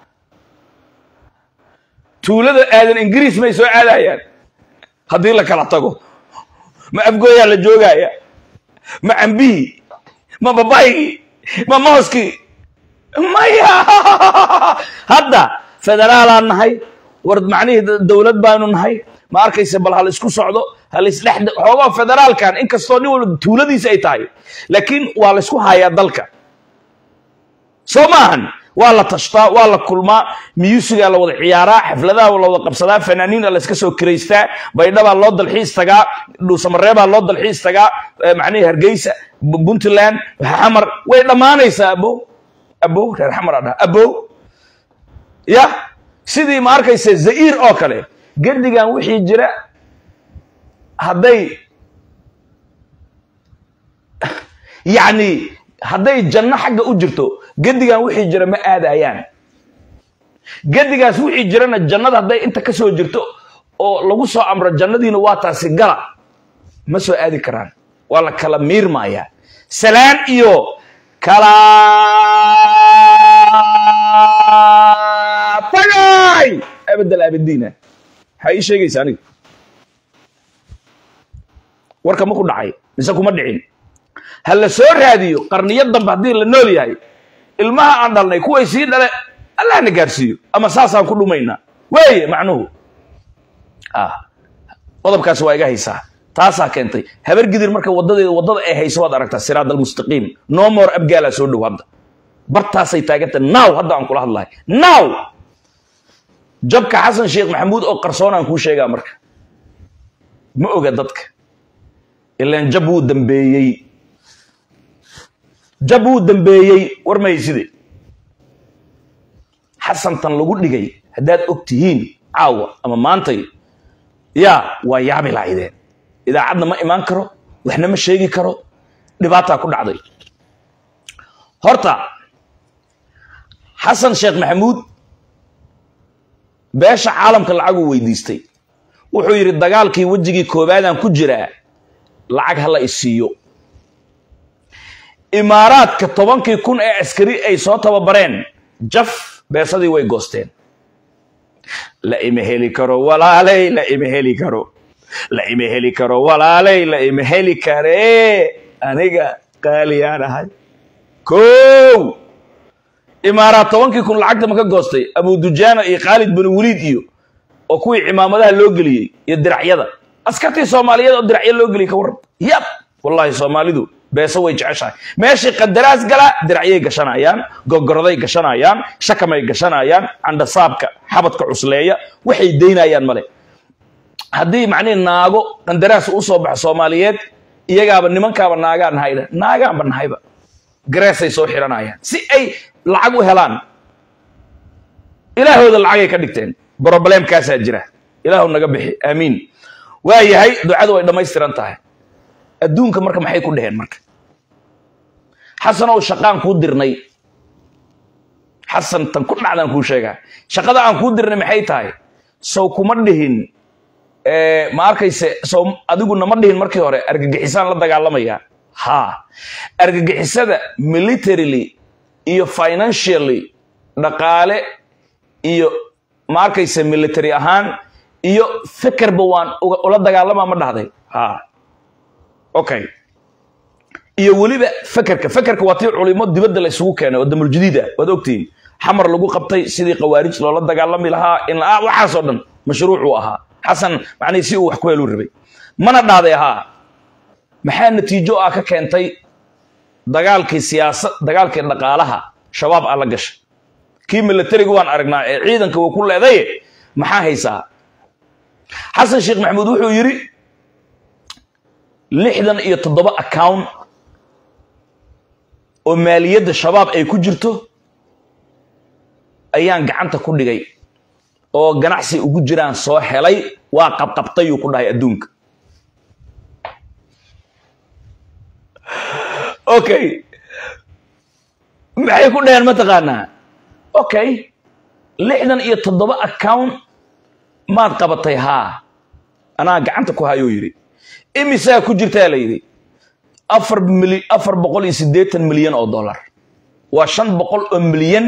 tuulada aadan ingiriis may soo aadayaan haddii la kala tago ma afgooyaa la joogaya ma cambihii ma babaygii ma mooskii maya hadda federaalaan nahay war macnihii dowlad baanu nahay ma arkaysa bal hal isku socdo hal isdhex xoogaa federaalkan inkastoo nin walba tuuladiisa ay tahay laakiin waa la isku hayaa dalka soo maahan waa la tashtaa waa la kulmaa miyuusigaa la wada ciyaaraa xafladaha la wada qabsadaa fanaaniina la iska soo kiraystaa baydhabaa loo dalxiis tagaa dhuusamareebaa loo dalxiis tagaa macnihii hargeysa puntland xamar way dhammaanaysaa abow abow reer xamaraa dhaha abow ya sidii ma arkaysa za'iir oo kale gedigan wixii jira hadday yacni hadday janno xagga u jirto gedigan wixii jira ma aadayaan gedigaas wixii jirana jannada hadday inta ka soo jirto oo lagu soo amro jannadiina waa taasi gala ma soo aadi karaan waa la kala miirmayaa salaan iyo kala tagay abadal abadiina maxaa ii sheegaysa aniga warka ma ku dhacay mise kuma dhicin ha la soo raadiyo qarniyo dambe haddii la nool yahay ilmaha aan dhalnay kuway sii dhale allah na gaarsiiyo ama saasaan ku dhumaynaa weeye macnuhu ah qodobkaas waa iga haysaa taasaa keentay habar gidir marka wadadeeda wadada ay hayso waad aragtaa siraad almustaqiim no more abgaalaa soo dhow hadda bartaasay taaganta now hadda aan kula hadlahay now jabka xasan sheekh maxamuud oo qarsoon aan kuu sheegaa marka ma oga dadka ilaan jab wuu dambeeyey jab wuu dambeeyey war mahayside xasantan lagu dhigay haddaad og tihiin caawa ama maantay yaa waa yaabi lahaydeen idaacadna ma imaan karo waxna ma sheegi karo dhibaataa ku dhacday horta xasan sheekh maxamuud beesha caalamka lacaguu weydiistay wuxuu yidhi dagaalkii wejigii koowaadaan ku jiraa lacag hala isiiyo imaaraadka tobankii kun ee askari ay soo tababareen jaf beesadii way goosteen la ima heli karo walaaley la ima heli karo la ima heli karo walaaley la ima heli karee aniga qaaliyaan ahay kow imaaraad tobankii kun lacagta ma ka goostay abudujaana iyo khaalid bin waliid iyo oo kuwii cimaamadaha loo geliyey iyo diracyada askartii soomaaliyeed oo diracyo loo geliyey ka warran yab wallaahi soomaalidu beeso way jeceshahay meeshii qadaraas gala diracyay gashanayaan gogoroday gashanayaan shakamay gashanayaan candhasaabka xabadka cusleeya waxay daynayaan male haddii macnihi naago qandaraas u soo baxo soomaaliyeed iyagaaba nimankaaba naagaa nahayda naagaanba nahayba gareesay soo xiranayaan si ay lacag u helaan ilaahooda lacagay ka dhigteen broblemkaasaa jira ilaahu naga bixi aamiin waa yahay ducadu way dhammaystiran tahay adduunka marka maxay ku dheheen marka xasanow shaqaan kuu dirnay xasan tan ku dhacdaan kuu sheegaa shaqada aan kuu dirnay maxay tahay sow kuma dhihin ma arkayse sow adiguna ma dhihin markii hore argagixisaan la dagaalamaya ha argagixisada militarily iyo financially dhaqaale iyo ma arkayse military ahaan iyo fekerba waan ula dagaalamaa ma dhahday ha okay iyo weliba fekerka fekerka waa tii culimo dibadda la isugu keenay oo damuljadiid ah waad ogtihiin xamar lagu qabtay sidii khawaarij loola dagaalami lahaa in waxaasoo dhan mashruucuu ahaa xasan macnihii si uu wax ku heluu rabay mana dhahday ahaa maxaa natiijo ah ka keentay dagaalkii siyaasad dagaalkii dhaqaalaha shabaab aa la gashay kii militariga waan aragnaa ee ciidanka uu ku leedaye maxaa haysaa xasan sheekh maxamuud wuxuu yidhi lixdan iyo toddoba account oo maaliyadda shabaab ay ku jirto ayaan gacanta ku dhigay oo ganacsi ugu jiraan soo helay waa qabqabtayuu ku dhahay adduunka okay maxay ku dhaheen mataqaanaa okay lixdan iyo toddoba account maad qabatay haa anaa gacanta ku hayuu yidhi imisaa ku jirtaa la yidhi afar mili afar boqol iyo siddeetan milyan oo dollar waa shan boqol oo milyan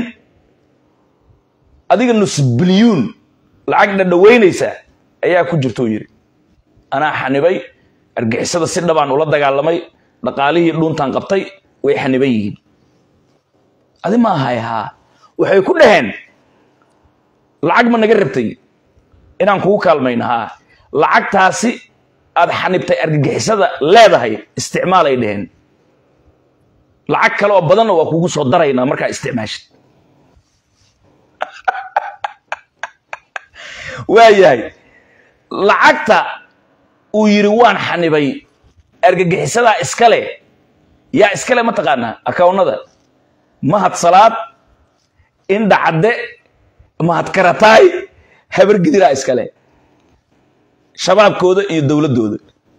adiga nus bilyuun lacag dhadhaweynaysa ayaa ku jirta uu yidhi anaa xanibay argixisada si dhabaan ula dagaalamay dhaqaalihii dhuuntaan qabtay way xaniban yihiin adi ma ahay haa waxay ku dhaheen lacag ma naga rabtay inaan kugu kaalmayno haa lacagtaasi aad xanibtay argagixisada leedahay isticmaalay dheheen lacag kale oo badanna waa kugu soo daraynaa markaa isticmaashid waayahay lacagta uu yidhi waan xanibay argagixisadaa iskale yaa iskale ma taqaanaa akawnada mahad salaad indha cadde mahad karataay habargidiraa iskale shabaabkooda iyo dowladdooda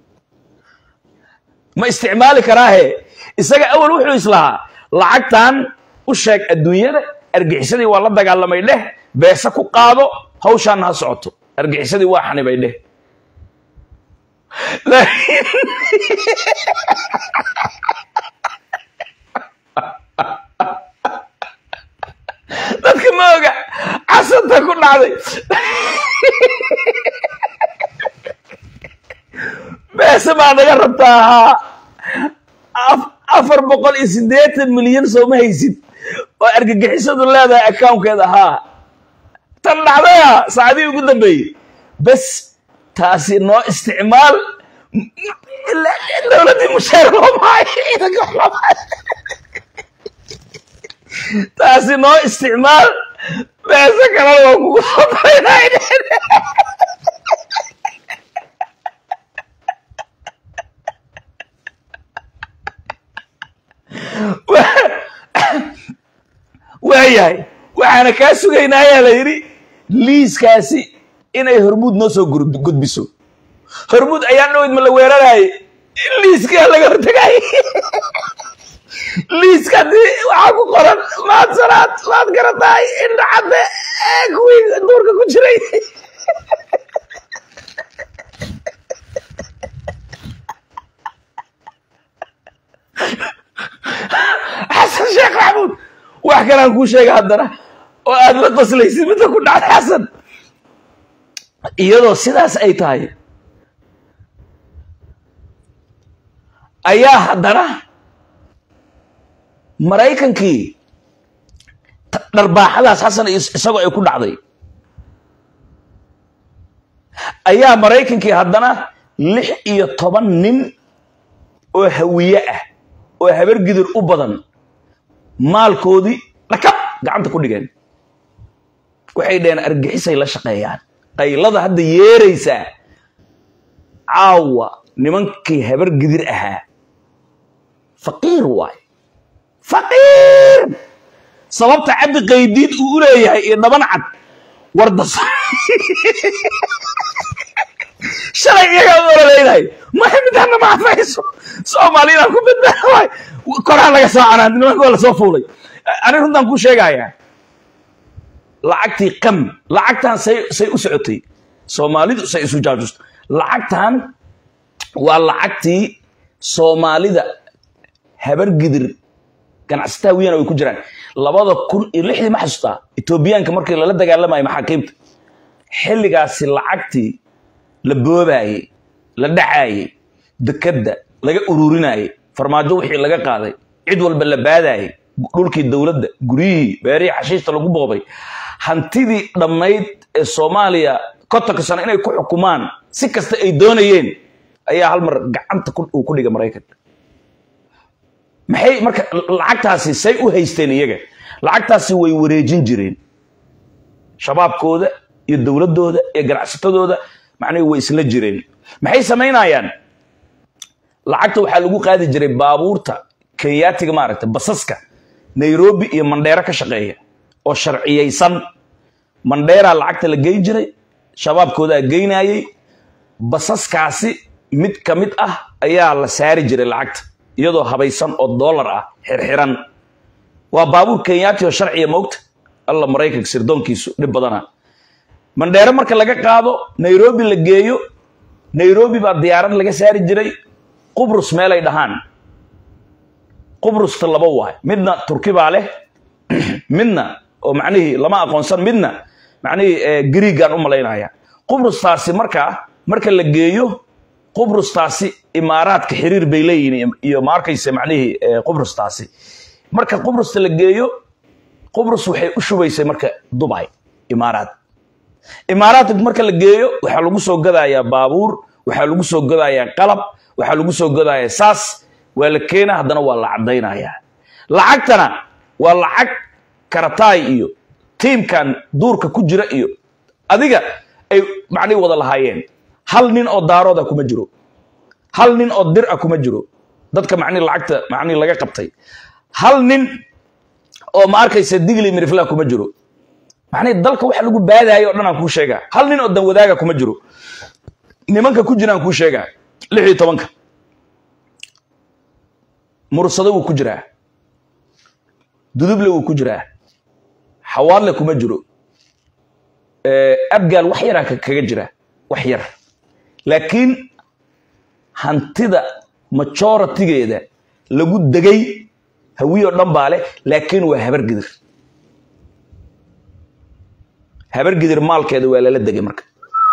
ma isticmaali karaahe isaga awal wuxuu islahaa lacagtan u sheeg adduunyada argixisadii waa la dagaalamay dheh beese ku qaado hawshaanna ha socoto argixisadii waa xanibay dheh laakiin dadka ma oga casanta ku dhacday beese baa naga rabtaa ahaa af- afar boqol iyo siddeetan milyan sooma haysid oo argagixisadu leedahay accounkeeda ahaa tan dhacdaya saacadihii ugu dambeeyey bes taasi noo isticmaal dowladdii mushaar loo maayo ciidanka wax loo maayo taasi noo isticmaal beese kalena waa kugu soo daraynaa waayahay waxaana kaa sugaynaa ayaa la yidhi liiskaasi inay hormuud noo soo gur- gudbiso hormuud ayaa dhaweyd ma la weeraraaye liiskaa laga hortagaay liiska haddii waxaa ku qoran maad sanaad maad garataay indha cadde ee kuwii duurka ku jiray xasan sheekh maxamuud wax kalaan kuu sheega haddana oo aad la qoslaysid midda ku dhacday xasan iyadoo sidaas ay tahay ayaa haddana maraykankii ta- dharbaaxadaas xasan is- isagoo ay ku dhacday ayaa maraykankii haddana lix iyo toban nin oo hawiye ah oo habar gidir u badan maalkoodii dhakab gacanta ku dhigeen waxay dhaheen argixisay la shaqeeyaan qaylada hadda yeeraysaa caawa nimankii habar gidir ahaa faqiir waay faqiir sababta cabdi qaydiid uu u leeyahay iyo dhaban cad wardas shalay iyagaa u ololeynay maxamidana ma afayso soomaaliyana ku badbaada waay koraa laga soo canaan nimanka waa lasoo fuulay ani runtaan kuu sheegayaa lacagtii qam lacagtan say say u socotay soomaalidu say isu jaajusto lacagtan waa lacagtii soomaalida habar gidir ganacsataa wiyana ay ku jiraan labada kun iyo lixdii ma xasuustaa etoobiyaanka markii lala dagaalamayo maxaakiimta xilligaasi lacagtii la boobaayey la dhacaayey dekadda laga ururinayey farmaajo wixii laga qaaday cid walba la baadaayey dhulkii dowladda guryihii beerihii xashiishta lagu boobay hantidii dhammayd ee soomaaliya kontonka sano inay ku xukumaan si kasta ay doonayeen ayaa hal mar gacanta ku- uu ku dhigay maraykanka maxay marka lacagtaasi say u haysteen iyaga lacagtaasi way wareejin jireen shabaabkooda iyo dowladdooda iyo ganacsatadooda macnihi way isla jireen maxay samaynayaan lacagta waxaa lagu qaadi jiray baabuurta kenyaatiga maaragta basaska nairobi iyo mandheero ka shaqeeya oo sharciyaysan mandheeraa lacagta la geyn jiray shabaabkoodaa geynayey basaskaasi mid ka mid ah ayaa la saari jiray lacagta iyadoo habaysan oo doolar ah xirxiran waa baabuur kenyaati oo sharciya moogta alla maraykanka sirdoonkiisu dhib badana mandheero marka laga qaado nairobi la geeyo nairobi baa diyaarad laga saari jiray qubrus meelay dhahaan qubrusta laba waay midna turki baa leh midna oo macnihii lama aqoonsan midna macnihii eh, griigaan u malaynaya qubrustaasi markaa marka la geeyo qubrustaasi imaaraadka xiriir bay leeyihiin iyo ma arkaysa macnihii eh, qubrustaasi marka qubrusta la geeyo qubrus waxay u shubaysay marka dubay imaaraad imaaraadka marka la geeyo waxaa lagu soo gadayaa baabuur waxaa lagu soo gadayaa qalab waxaa lagu soo gadayaa saas waa la keena haddana waa la caddaynayaa lacagtana waa lacag karataay iyo tiimkan duurka ku jira iyo adiga ay macnihi wada lahaayeen hal nin oo daarooda kuma jiro hal nin oo dir ah kuma jiro dadka macnihi lacagta macnihi laga qabtay hal nin oo ma arkaysa digli mirifla kuma jiro macnihi dalka waxa lagu baadayo o dhan aan kuu sheegaa hal nin oo dan wadaaga kuma jiro nimanka ku jiraan kuu sheegaa lix iyo tobanka mursado wuu ku jiraa duduble wuu ku jiraa xawaadle kuma jiro Eh, abgaal wax yaraa ka- kaga jira wax yar laakiin hantida majoritigeeda lagu degay hawiyo dhan baa leh laakiin waa habar gidir habar gidir maalkeeda waa lala degay marka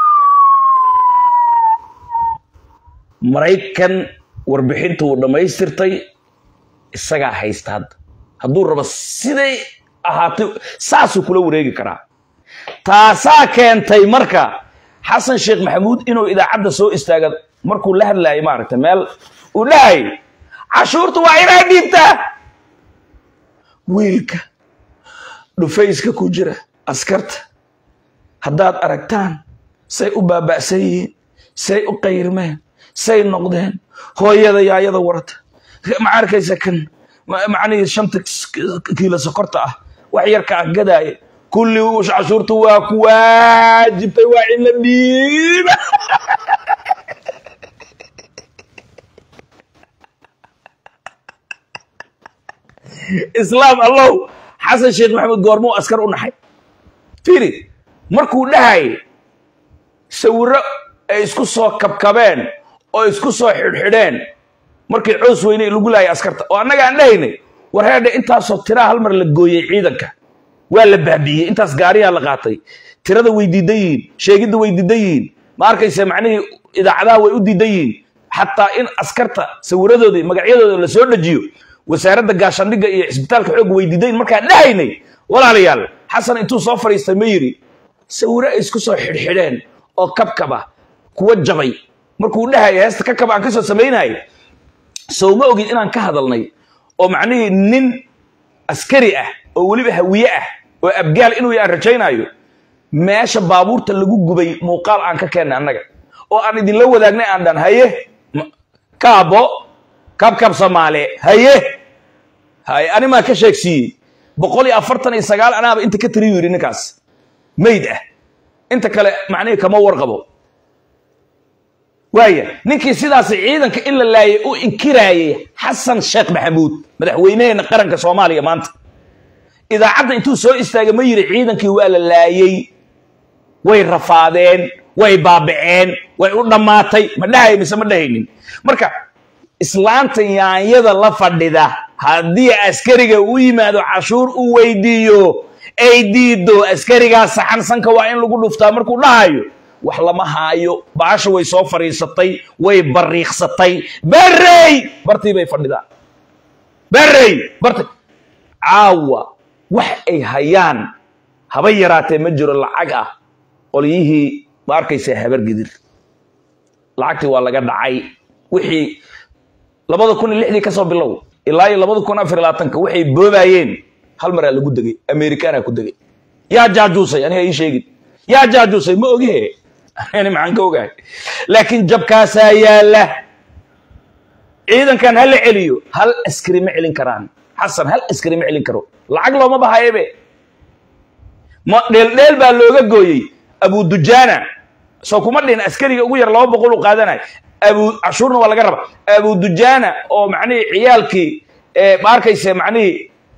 maraykan warbixinta uu dhammaystirtay isagaa haysta hadda hadduu rabo siday ahaatay saasuu kula wareegi karaa taasaa keentay marka xasan sheekh maxamuud inuu idaacadda soo istaaga markuu la hadlaayay maaragtay meel uu dhahay cashuurta waa inaa dhiibtaa wiilka dhufayska ku jira askarta haddaad aragtaan say u baaba'san yihiin say u qayrmeen say noqdeen hooyada yaayada warata ma arkaysa kan ma- macnihii shanta kiilo sokorta ah wax yarka ah gadaaya kulli cashuurtu waa ku waajibtay waa in la dhiiba islaam allow xasan sheekh maxamed goormuu askar u naxay fiiri markuu dhahay sawirro ay isku soo kabkabeen oo isku soo xidhxidheen markii coos weyne lagu laayay askarta oo annaga aan dhahaynay war heedhe intaasoo tiraa hal mar la gooyey ciidanka waa la baabi'iyey intaas gaariyaa la qaatay tirada way diidan yihiin sheegidda way diidan yihiin ma arkaysa macnihii idaacadaha way u diidan yihiin xataa in askarta sawiradoodii magacyadooda la soo dhajiyo wasaaradda gaashaandhigga iyo cisbitaalka xoogga way diidan yihiin markaan dhahaynay walaalayaal xasan intuu soo fadhiistay ma yidhi sawiro ay isku soo xidhxidheen oo kabkaba kuwa jabay markuu dhahaya heesta kakaba aan ka soo samaynayay sow ma ogid inaan ka hadalnay oo macnihii nin askari ah oo weliba hawiye ah oo abgaal inuu yaan rajaynaayo meesha baabuurta lagu gubay muuqaal aan ka keennay annaga oo aan idinla wadaagnay aan dhan haye m- kaabo kabkab soomaale haye haye animaa ka sheegsiiyey boqol iyo afartan iyo sagaal anaaba inta ka tiriyu yidhi ninkaas mayd ah inta kale macnihii kama warqabo waaya ninkii sidaas ciidanka in la laayay u inkiraayay xasan sheekh maxamuud madaxweynaheena qaranka soomaaliya maanta idaacadda intuu soo istaagay ma yidhi ciidankii waa la laayey way rafaadeen way baaba'een way u dhammaatay ma dhahay mise ma dhahaynin marka islaanta yaanyada la fadhida haddii askariga u yimaado cashuur u weydiiyo ay diido askarigaa saxan sanka waa in lagu dhuftaa markuu dhahayo wax lama haayo baasha way soo fadhiisatay way bariiqsatay berey bartii bay fadhidaa berey barti caawa wax ay hayaan haba yaraatee ma jiro lacag ah qolyihii ma arkaysa habar gidir lacagtii waa laga dhacay wixii labada kun iyo lixdii kasoo bilow ilaa iyo labada kun afar iyo labaatanka waxay boobayeen hal maraa lagu degay amerikaanaa ku degay yaa jaajuusay aniga ii sheegin yaa jaajuusay ma ogihe ani maxaan ka ogahay laakiin jabkaasaa yaala ciidankan ha la celiyo hal askari ma celin karaan xasan hal askari ma celin karo lacag looma bahayebe ma dheeldheel baa looga gooyey abu dujaana soo kuma dhihin askariga ugu yar laba boqol u qaadanay abu cashuurna waa laga raba abu dujaana oo macnihii ciyaalkii ee ma arkayse macnihii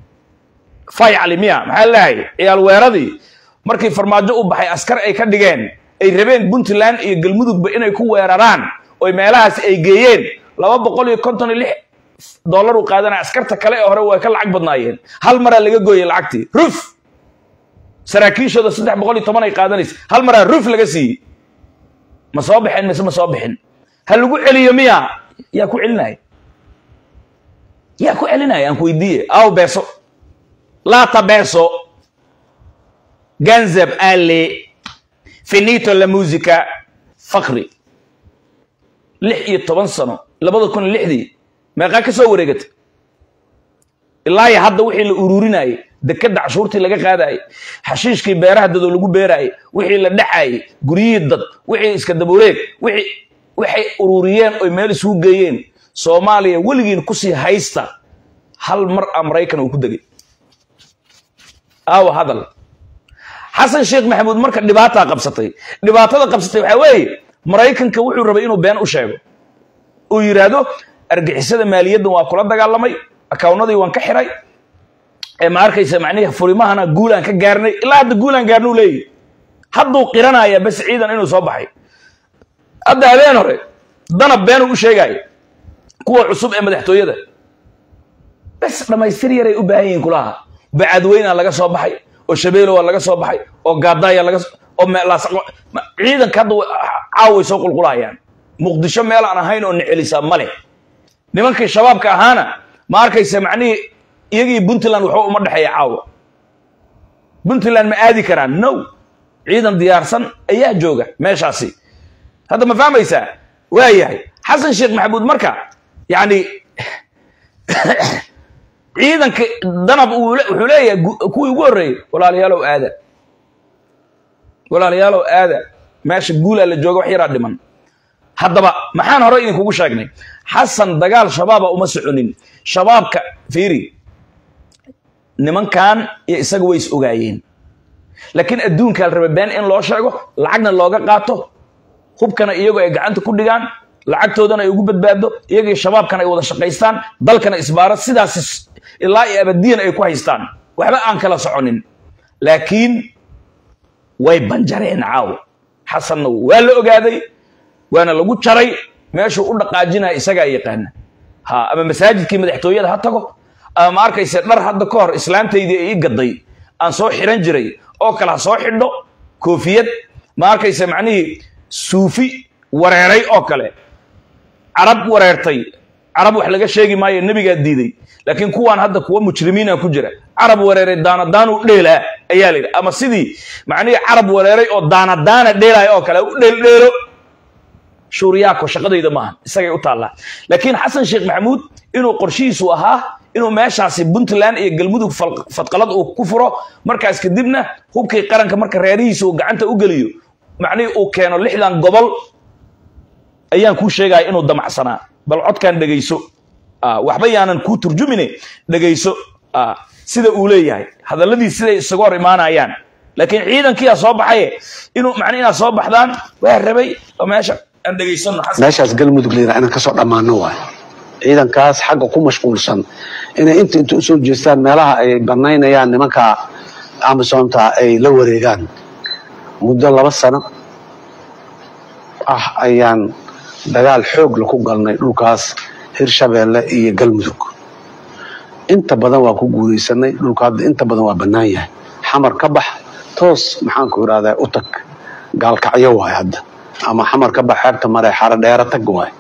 fay calimiya maxaa leeyahay ciyaal weeradii markii farmaajo u baxay askar ay ka dhigeen ay rabeen puntland iyo galmudugba inay ku weeraraan oy meelahaas ay geeyeen laba boqol iyo konton iyo lix dollar u qaadanaya askarta kale ee hore way ka lacag badnaayeen hal maraa laga gooyey lacagtii ruf saraakiishooda saddex boqol iyo toban ay qaadanaysa hal maraa ruf laga siiyey ma soo bixin mise ma soo bixin ha lagu celiyo miya yaa ku celinaya yaa ku celinaya aan ku weydiiye aw beeso laata beeso ganzab ale finito la musica fakri lix iyo toban sano labada kun iyo lixdii meeqaa ka soo wareegata ilaa iyo hadda wixii la ururinayay dekadda cashuurtii laga qaadayay xashiishkii beeraha dadoo lagu beerayay wixii la dhexayay guryihii dad wixii iska dabureeg wixii waxay ururiyeen oy meel isugu geeyeen soomaaliya weligiin kusii haysta hal mar a maraykan uu ku degay aawa hadal xasan sheekh maxamuud marka dhibaataa qabsatay dhibaatada qabsatay waxaa weeye maraykanka wuxuu rabay inuu been u sheego uu yidhaahdo argixisada maaliyaddan waa kula dagaalamay akawnadii waan ka xiray ee ma arkaysa macnihi furimahana guulaan ka gaarnay ilaa hadda guulaan gaarnuu leeyahy hadduu qiranaya bas ciidan inuu soo baxay hadda habeen hore danab beenuu u sheegaayo kuwa cusub ee madaxtooyada bes dhammaystir yaray u baahan yihiin kulaha bacadweynaa laga soo baxay oo shabeelowa laga soo baxay oo gaadaaya laga oo meelaas ciidanka hadda caaway soo qulqulayaan muqdisho meel aan ahayn oo necelisaa ma leh nimankii shabaabka ahaana ma arkaysa macnihii iyagii puntland waxba uma dhexeeya caawa puntland ma aadi karaan no ciidan diyaarsan ayaa jooga meeshaasi hadda ma fahmaysaa waa yahay xasan sheekh maxamuud marka yacni ciidanka danab wuxuu leeyahay kuwii ugu horreeyey walaalayaalow aada walaalayaalow aada meesha guulaa la jooga wax yaraa dhiman haddaba maxaan hore idinkugu sheegnay xasan dagaal shabaaba uma soconin shabaabka fiiri nimankan iyo isaga way is ogaayeen laakiin adduunkaa la raba been in loo sheego lacagna looga qaato hubkana iyagoo ay gacanta ku dhigaan lacagtoodana ay ugu badbaado iyagii shabaabkana ay wada shaqaystaan dalkana isbaaro sidaas ilaa iyo abadiyan ay ku haystaan waxba aan kala soconin laakiin way banjareen caaw xasanna waa la ogaaday waana lagu jaray meeshuu u dhaqaajinaya isagaa yaqaana ha ama masaajidkii madaxtooyada ha tago ama ma arkayse dhar hadda ka hor islaamtaydii ay ii gaday aan soo xiran jiray oo kale ha soo xidho koofiyad ma arkayse macnihii suufi wareeray oo kale carab wareertay carab wax laga sheegi maayo nebigaa diiday laakiin kuwaan hadda kuwa mujrimiina ku jira carab wareeray daanadaanu dheelaa ayaa layidhi ama sidii macnihii carab wareeray oo daanadaana dheelaya oo kale u dheeldheelo shuuriyaako shaqadayda maaha isagay u taallaa laakiin xasan sheekh maxamuud inuu qorshihiisu ahaa inuu meeshaasi puntland iyo galmudug fadqalad uu ku furo markaas kadibna hubkii qaranka marka reerihiisa uu gacanta u geliyo macnihii uu keeno lixdan gobol ayaan kuu sheegaya inuu damacsanaa bal codkan dhegayso waxba yaanan kuu turjumine dhegayso sida uu leeyahay hadalladii siday isaga hor imaanayaan laakiin ciidankiiaa soo baxaye inuu macni inaad soo baxdaan waa rabay oo meesha aan dhegaysano meeshaas galmudug layidhaha inaan kasoo dhammaano waay ciidankaas xagga ku mashquulsan inay inta inta usoo jeestaan meelaha ay banaynayaan nimanka amisomta ay la wareegaan muddo laba sano ah ayaan dagaal xoog la ku galnay dhulkaas hirshabeelle iyo galmudug inta badan waa ku guulaysanay dhulka hadda inta badan waa bannaan yahay xamar ka bax toos maxaanku idhahdaa u tag gaalkacyo waay hadda ama xamar ka bax xeebta mare xaro dheera tag waay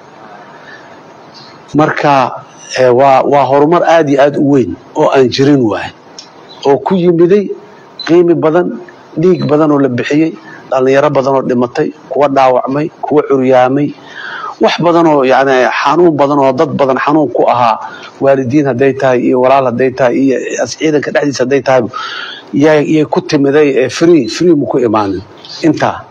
marka waa waa horumar aad iyo aad u weyn oo aan jirin waay oo ku yimiday qiimi badan dhiig badan oo la bixiyey dhallinyaro badan oo dhimatay kuwa dhaawacmay kuwa curyaamay wax badan oo yani xanuun badan oo dad badan xanuun ku ahaa waalidiin hadday tahay iyo walaal hadday tahay iyo ciidanka dhexdiisa hadday tahay yay ku timiday free free mu ku imaanin intaa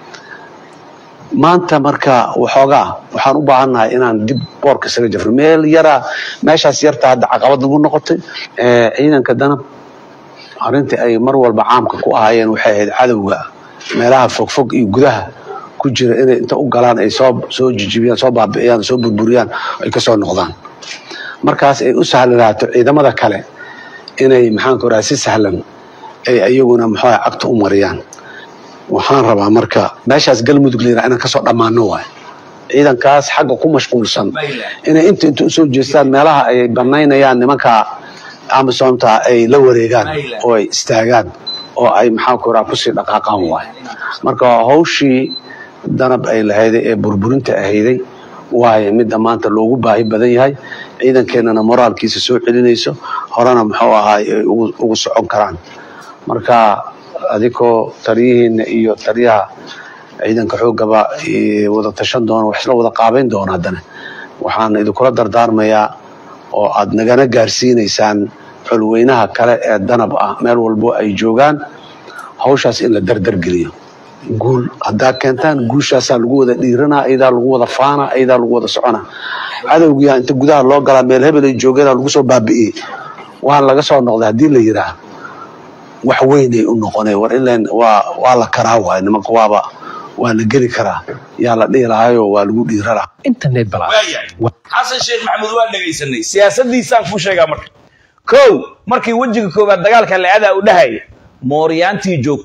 maanta marka waxoogaa waxaan u baahannahay inaan dib boorka isaga jafro meel yaraa meeshaas yarta hadda caqabad nagu noqotay ciidanka danab arrintii ay mar walba caamka ku ahaayeen waxay ahayd cadowga meelaha fogfog iyo gudaha ku jira inay inta u galaan ay soo soo jijibiyaan soo baabi'iyaan soo burburiyaan ay ka soo noqdaan markaas ay u sahlanaato ciidamada kale inay maxaanku raha si sahlan ay iyaguna maxaa cagta u mariyaan waxaan rabaa marka meeshaas galmudug layidhaha inaan kasoo dhammaano waay ciidankaas xagga ku mashquulsan inay inta inta usoo jeestaan meelaha ay banaynayaan nimanka amisomta ay la wareegaan oo ay istaagaan oo ay maxaanku raha kusii dhaqaaqaan waay marka hawshii danab ay lahayday ee burburinta ahayday waayo midda maanta loogu baahi badan yahay ciidankeenana moraalkiisa soo celinayso horena muxuu ahaay ay ugu socon karaan marka adikoo taliyihiina iyo taliyaha ciidanka xoogaba wada tashan doona wax isla wada qaabayn doona haddana waxaan idinkula dardaarmayaa oo aad nagana gaarsiinaysaan xulweynaha kale ee danab ah meel walbo ay joogaan hawshaas in la dardargeliyo guul haddaa keentaan guushaasaa lagu wada dhiiranaa ayadaa lagu wada faana ayadaa lagu wada socona cadowgiyaa inta gudaha loo galaa meel hebel ay joogeenaa lagu soo baabi'iyey waan laga soo noqday haddii la yidhaah wax weynay u noqonay war ilan waa waa la karaa waay nimanka waaba waa la geli karaa yaa la dhihi lahayo waa lagu dhiira lahaa internet balas xasan sheekh maxamuud waa dhegaysanay siyaasadiisaan kuu sheegaa marka kow markii wejiga koowaad dagaalka la-adaa u dhahaya mooryaantii joogtay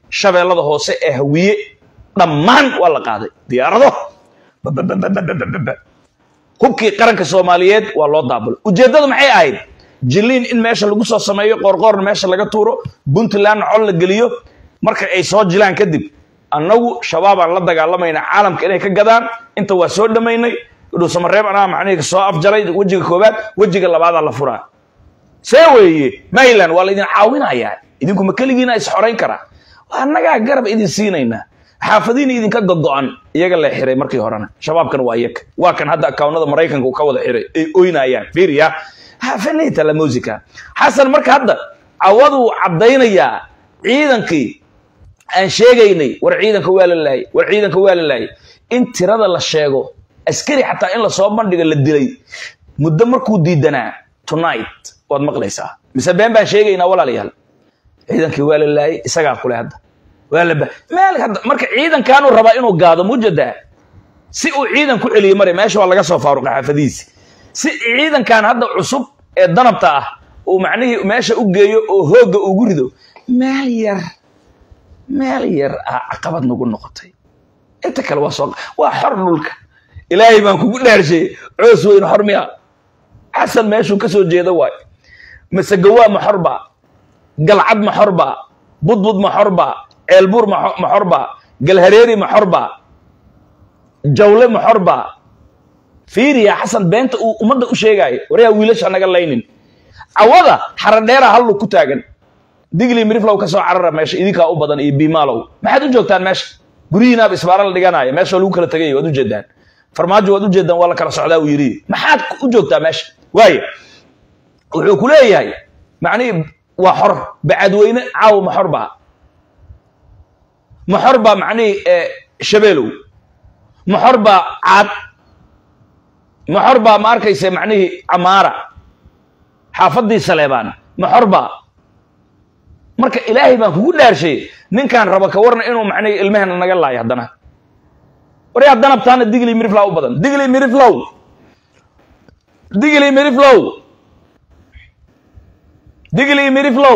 shabeellada hoose ee hawiye dhammaan waa la qaaday diyaarado bababababababa. hubkii qaranka soomaaliyeed waa loo daabulay ujeeddadu maxay ahayd jiliin in meesha lagu soo sameeyo qoorqoorna meesha laga tuuro puntlandna col la geliyo marka ay soo jilaan kadib annagu shabaabaan la dagaalamaynaa caalamka inay ka gadaan inta waa soo dhammaynay dhuusamareeb anaa macnihi soo afjaray wejiga koobaad wejiga labaadaa la furaa see weeye mayland waa laydin caawinayaa idinku ma keligiina is xorayn karaa waa annagaa garab idin siinaynaa xaafadiina idinka gogo'an iyaga la xiray markii horena shabaabkan waa iyaga waa kan hadda akawnada maraykanka uu ka wada xiray ay oynayaan fiiriya hafanita la musica xasan marka hadda cawaduu caddaynayaa ciidankii aan sheegaynay war ciidanka waa la laayay war ciidanka waa la laayay in tirada la sheego askari xataa in lasoo bandhiga la dilay muddo markuu diidanaa tonight waad maqlaysaa mise been baan sheegaynaa walaalayaal ciidankii waa la laayay isagaa kule hadda waa la ba- meel hadda marka ciidankaanuu rabaa inuu gaado mujadaa si uu ciidan ku celiyo mare meesha waa laga soo faaruqa xaafadihiisi si ciidankan hadda cusub ee danabta ah uu macnihii meesha u geeyo oo hoogga ugu rido meel yar meel yar ah caqabad nagu noqotay inta kale waa soo waa xor dhulka ilaahay baan kugu dhaarshay coos weyn xor miya xasan meeshuu ka soo jeeda waay masegawaa ma xorba galcad ma xorba budbud ma xorba ceelbuur ma xo- ma xorba galhareeri ma xorba jawle ma xorba fiiriya xasan beenta uu ummadda u sheegaayo waryaa wiilasha naga laynin cawada xaradheera hallu ku taagan digli miriflow ka soo carara meesha idinkaa u badan iyo biimaalow maxaad u joogtaan meesha guryihiinaaba isbaara la dhiganaya meesha lagu kala tegay waad ujeedaan farmaajo waad ujeedaan waa la kala socdaa uu yidhi maxaad u joogtaa meesha waaye wuxuu ku leeyahay macnihii waa xor bacadweyne caaw ma xor baa ma xor baa macnihii eh, shabeelow ma xor baa caad ma xor baa ma arkaysa macnihii camaara xaafadii saleebaan ma xor baa marka ilaahay baan kugu dhaarshay ninkaan raba ka warna inuu macnihii ilmahena naga laayo haddana waryaa danabtaana digli miriflow u badan digli miriflow digli miriflow digli miriflow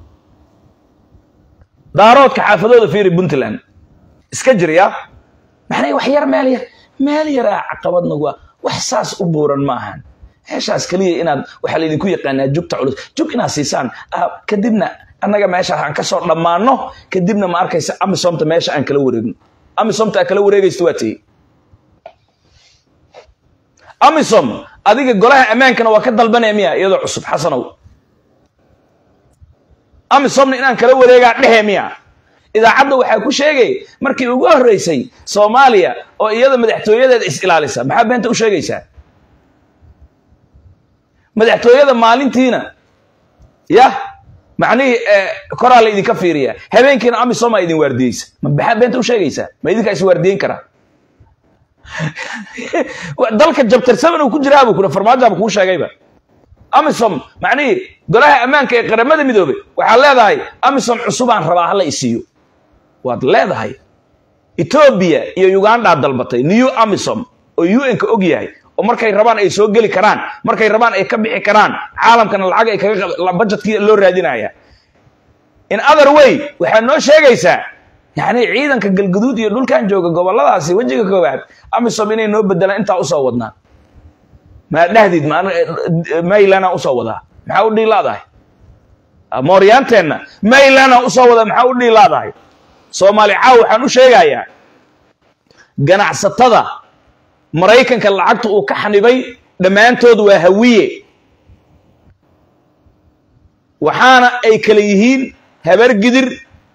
daaroodka xaafadooda fiiri puntland iska jirya maxnay wax yar meel yar meel yaraa caqabad nagu ah wax saas u buuran ma ahan meeshaas keliya inaad waxaa laydinku yaqaanaa jugta culus jug inaad siisaan ah, kadibna annaga meeshaas aan kasoo dhammaano kadibna ma arkaysa amisomta meesha aan kala wareegno amisomta aad kala wareegaysta waa tiyey amisom adiga golaha ammaankana waa ka dalbanaya miya iyadoo cusub xasanow amisomna inaan kala wareegaa dhehe miya idaacadda waxaa ku sheegay markii ugu horreysay soomaaliya oo iyada madaxtooyadeeda is ilaalisa maxaa beenta u sheegaysaa madaxtooyada maalintiina yah macnihii eh, koraa la idinka fiiriya habeenkiina amisomaa idin waardiyeysa ma maxaa beenta u sheegaysaa ma idinkaa is waardiyeyn karaa dalka jabtarsaban uu ku jiraabu kuna farmaajaaba kuu sheegayba amisom macnihii golaha ammaanka ee qaramada midoobay waxaad leedahay amisom cusubaan rabaa hala isiiyo waad leedahay etoobiya iyo ugandaa dalbatay new amisom oo un-ka og yahay oo markay rabaan ay soo geli karaan markay rabaan ay ka bixi karaan caalamkana lacag ay kaga qab- budgetkii loo raadinaya in other way waxaad noo sheegaysaa yani ciidanka galguduud iyo dhulkan jooga goboladaasi wejiga koowaad amisom inay noo bedelaan intaa usoo wadnaan maa dhahdid maylanaa usoo wadaa maxaa u dhiilaadahay mooryaanteenna maylanaa usoo wadaa maxaa u dhiilaadahay soomaali caaw waxaan u sheegayaa ganacsatada maraykanka lacagta uu ka xanibay dhammaantood waa hawiye waxaana ay kala yihiin habargidir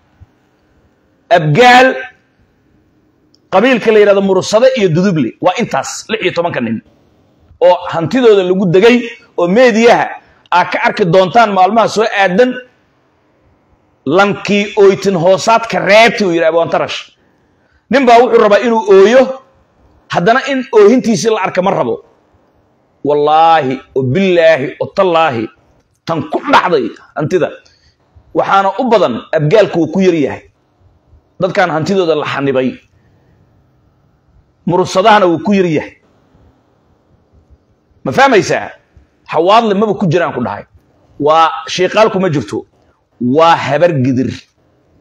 abgaal qabiilka la yidhahdo mursade iyo duduble waa intaas lix iyo tobanka nin oo hantidooda lagu degay oo meediyaha aad ka arki doontaan maalmaha soo aadan lankii oytin hoosaadka reebti uu yidhi abwantarash nin baa wuxuu rabaa inuu ooyo haddana in oohintiisii la arka ma rabo wallaahi oo billaahi oo tallaahi tan ku dhacday hantida waxaana u badan abgaalku wuu ku yar yahay dadkan hantidooda la xanibay mursadahana wuu ku yar yahay ma fahmaysaa xawaadle maba ku jiraan ku dhahay waa shiiqaalku ma jirto waa habar gidir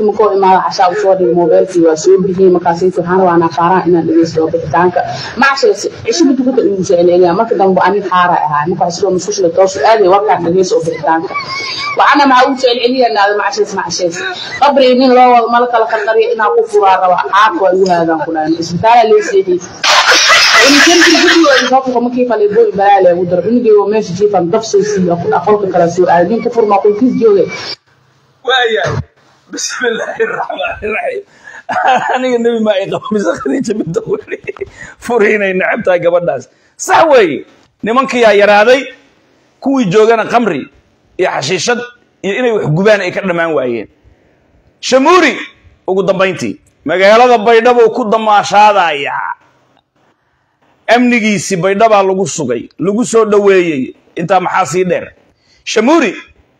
hotelka makoo imaada cashaa usoo dhigay moobeelkii waa soo bixiyey markaasaytu waxaan rabaa naafaaraan inaan dhegeysto bixitaanka macshees cishiba dukata igu soo celceliyaa marka dambe ani xaara ahaa marka waxaa sidoo musqushla toosu aaday warkaan dhegeysto bixitaanka waxaana maxaa ugu soo celceliyanaada macshees macshees qabri nin loo wado mala kala qarqariya inaa ku furaa raba caabka waa igu haagaan ku dhahay isbitaalaa lee seexiyey waayahay bismi illaahi raxmaani raxiim aniga nebi maa i qaba mise khadiija binta weli furiinay necab tahay gabadhaas sax weeye nimankiyaa yaraaday kuwii joogana khamri iyo xashiishad iyo inay wax gubaan ay ka dhammaan waayeen shamuuri ugu dambayntii magaalada baydhabo ku damaashaadayaa amnigiisii baydhabaa lagu sugay lagu soo dhoweeyey intaa maxaa sii dheer shamuuri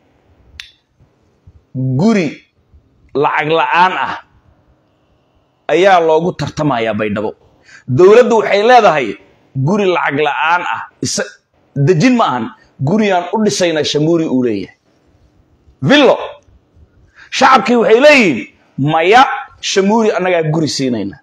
guri lacag la'aan ah ayaa loogu tartamayaa baydhabo dowladdu waxay leedahay guri lacag la'aan ah isa dejin ma ahan gurigaan u dhisayna shamuuri uu leeyahay villo shacabkii waxay leeyihiin maya shamuuri annagaa guri siinayna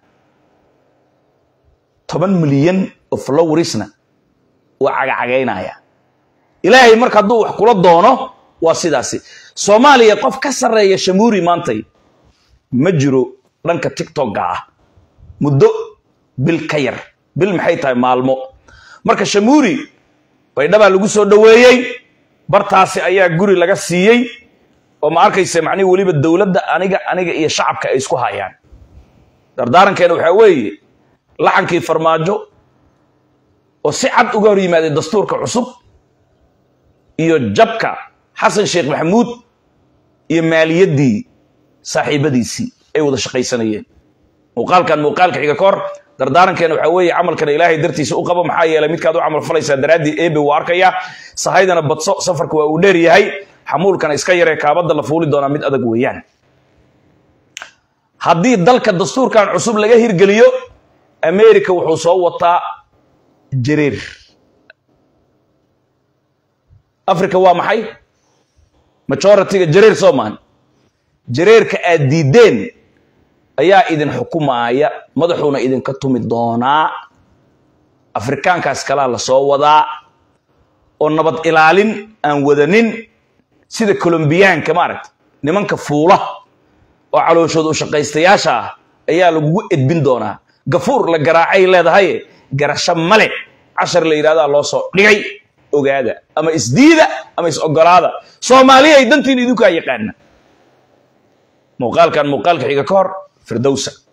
toban milyan oo flowerisna waa cagacagaynaya ilaahay marka hadduu wax kula doono waa sidaasi soomaaliya qof ka sarreeya shamuuri maantay ma jiro dhanka tictokga ah muddo bil ka yar bil maxay tahay maalmo marka shamuuri baydhabaa lagu soo dhoweeyey bartaasi ayaa guri laga siiyey oo ma arkaysa macnihi weliba dowladda aniga aniga iyo shacabka ay isku hayaan dardaarankeena waxaa weeye laxankii farmaajo oo si cad uga hor yimaaday dastuurka cusub iyo jabka xasan sheekh maxamuud iyo maaliyaddii saaxiibadiisii ay wada shaqaysanayeen muuqaalkan muuqaalka xiga kahor dardaarankeena waxaa weeye camalkana ilaahay dartiisa u qabo maxaa yeelay midkaad u camal falaysaa daraaddii eebe wuu arkaya sahaydana badso safarka waa uu dheer yahay xamuulkana iska yaree kaabadda la fuuli doonaa mid adag weeyaan haddii dalka dastuurkan cusub laga hirgeliyo america wuxuu soo wataa jareer africa waa maxay majoritiga jareer soo maahan jareerka aad diideen ayaa idin xukumaaya madaxuuna idinka tumi doonaa afrikaankaas kalaa la soo wadaa oo nabad ilaalin aan wadanin sida colombiyaanka maaragta nimanka fuula oo calooshooda u shaqaystayaasha ah ayaa lagugu edbin doonaa gafuur la garaacay leedahay garasho male cashar la yidhahdaa loo soo dhigay ogaada ama isdiida ama is ogolaada soomaaliya ay dantiin idinkaa yaqaana muuqaalkan muuqaalka xiga ka hor firdowsa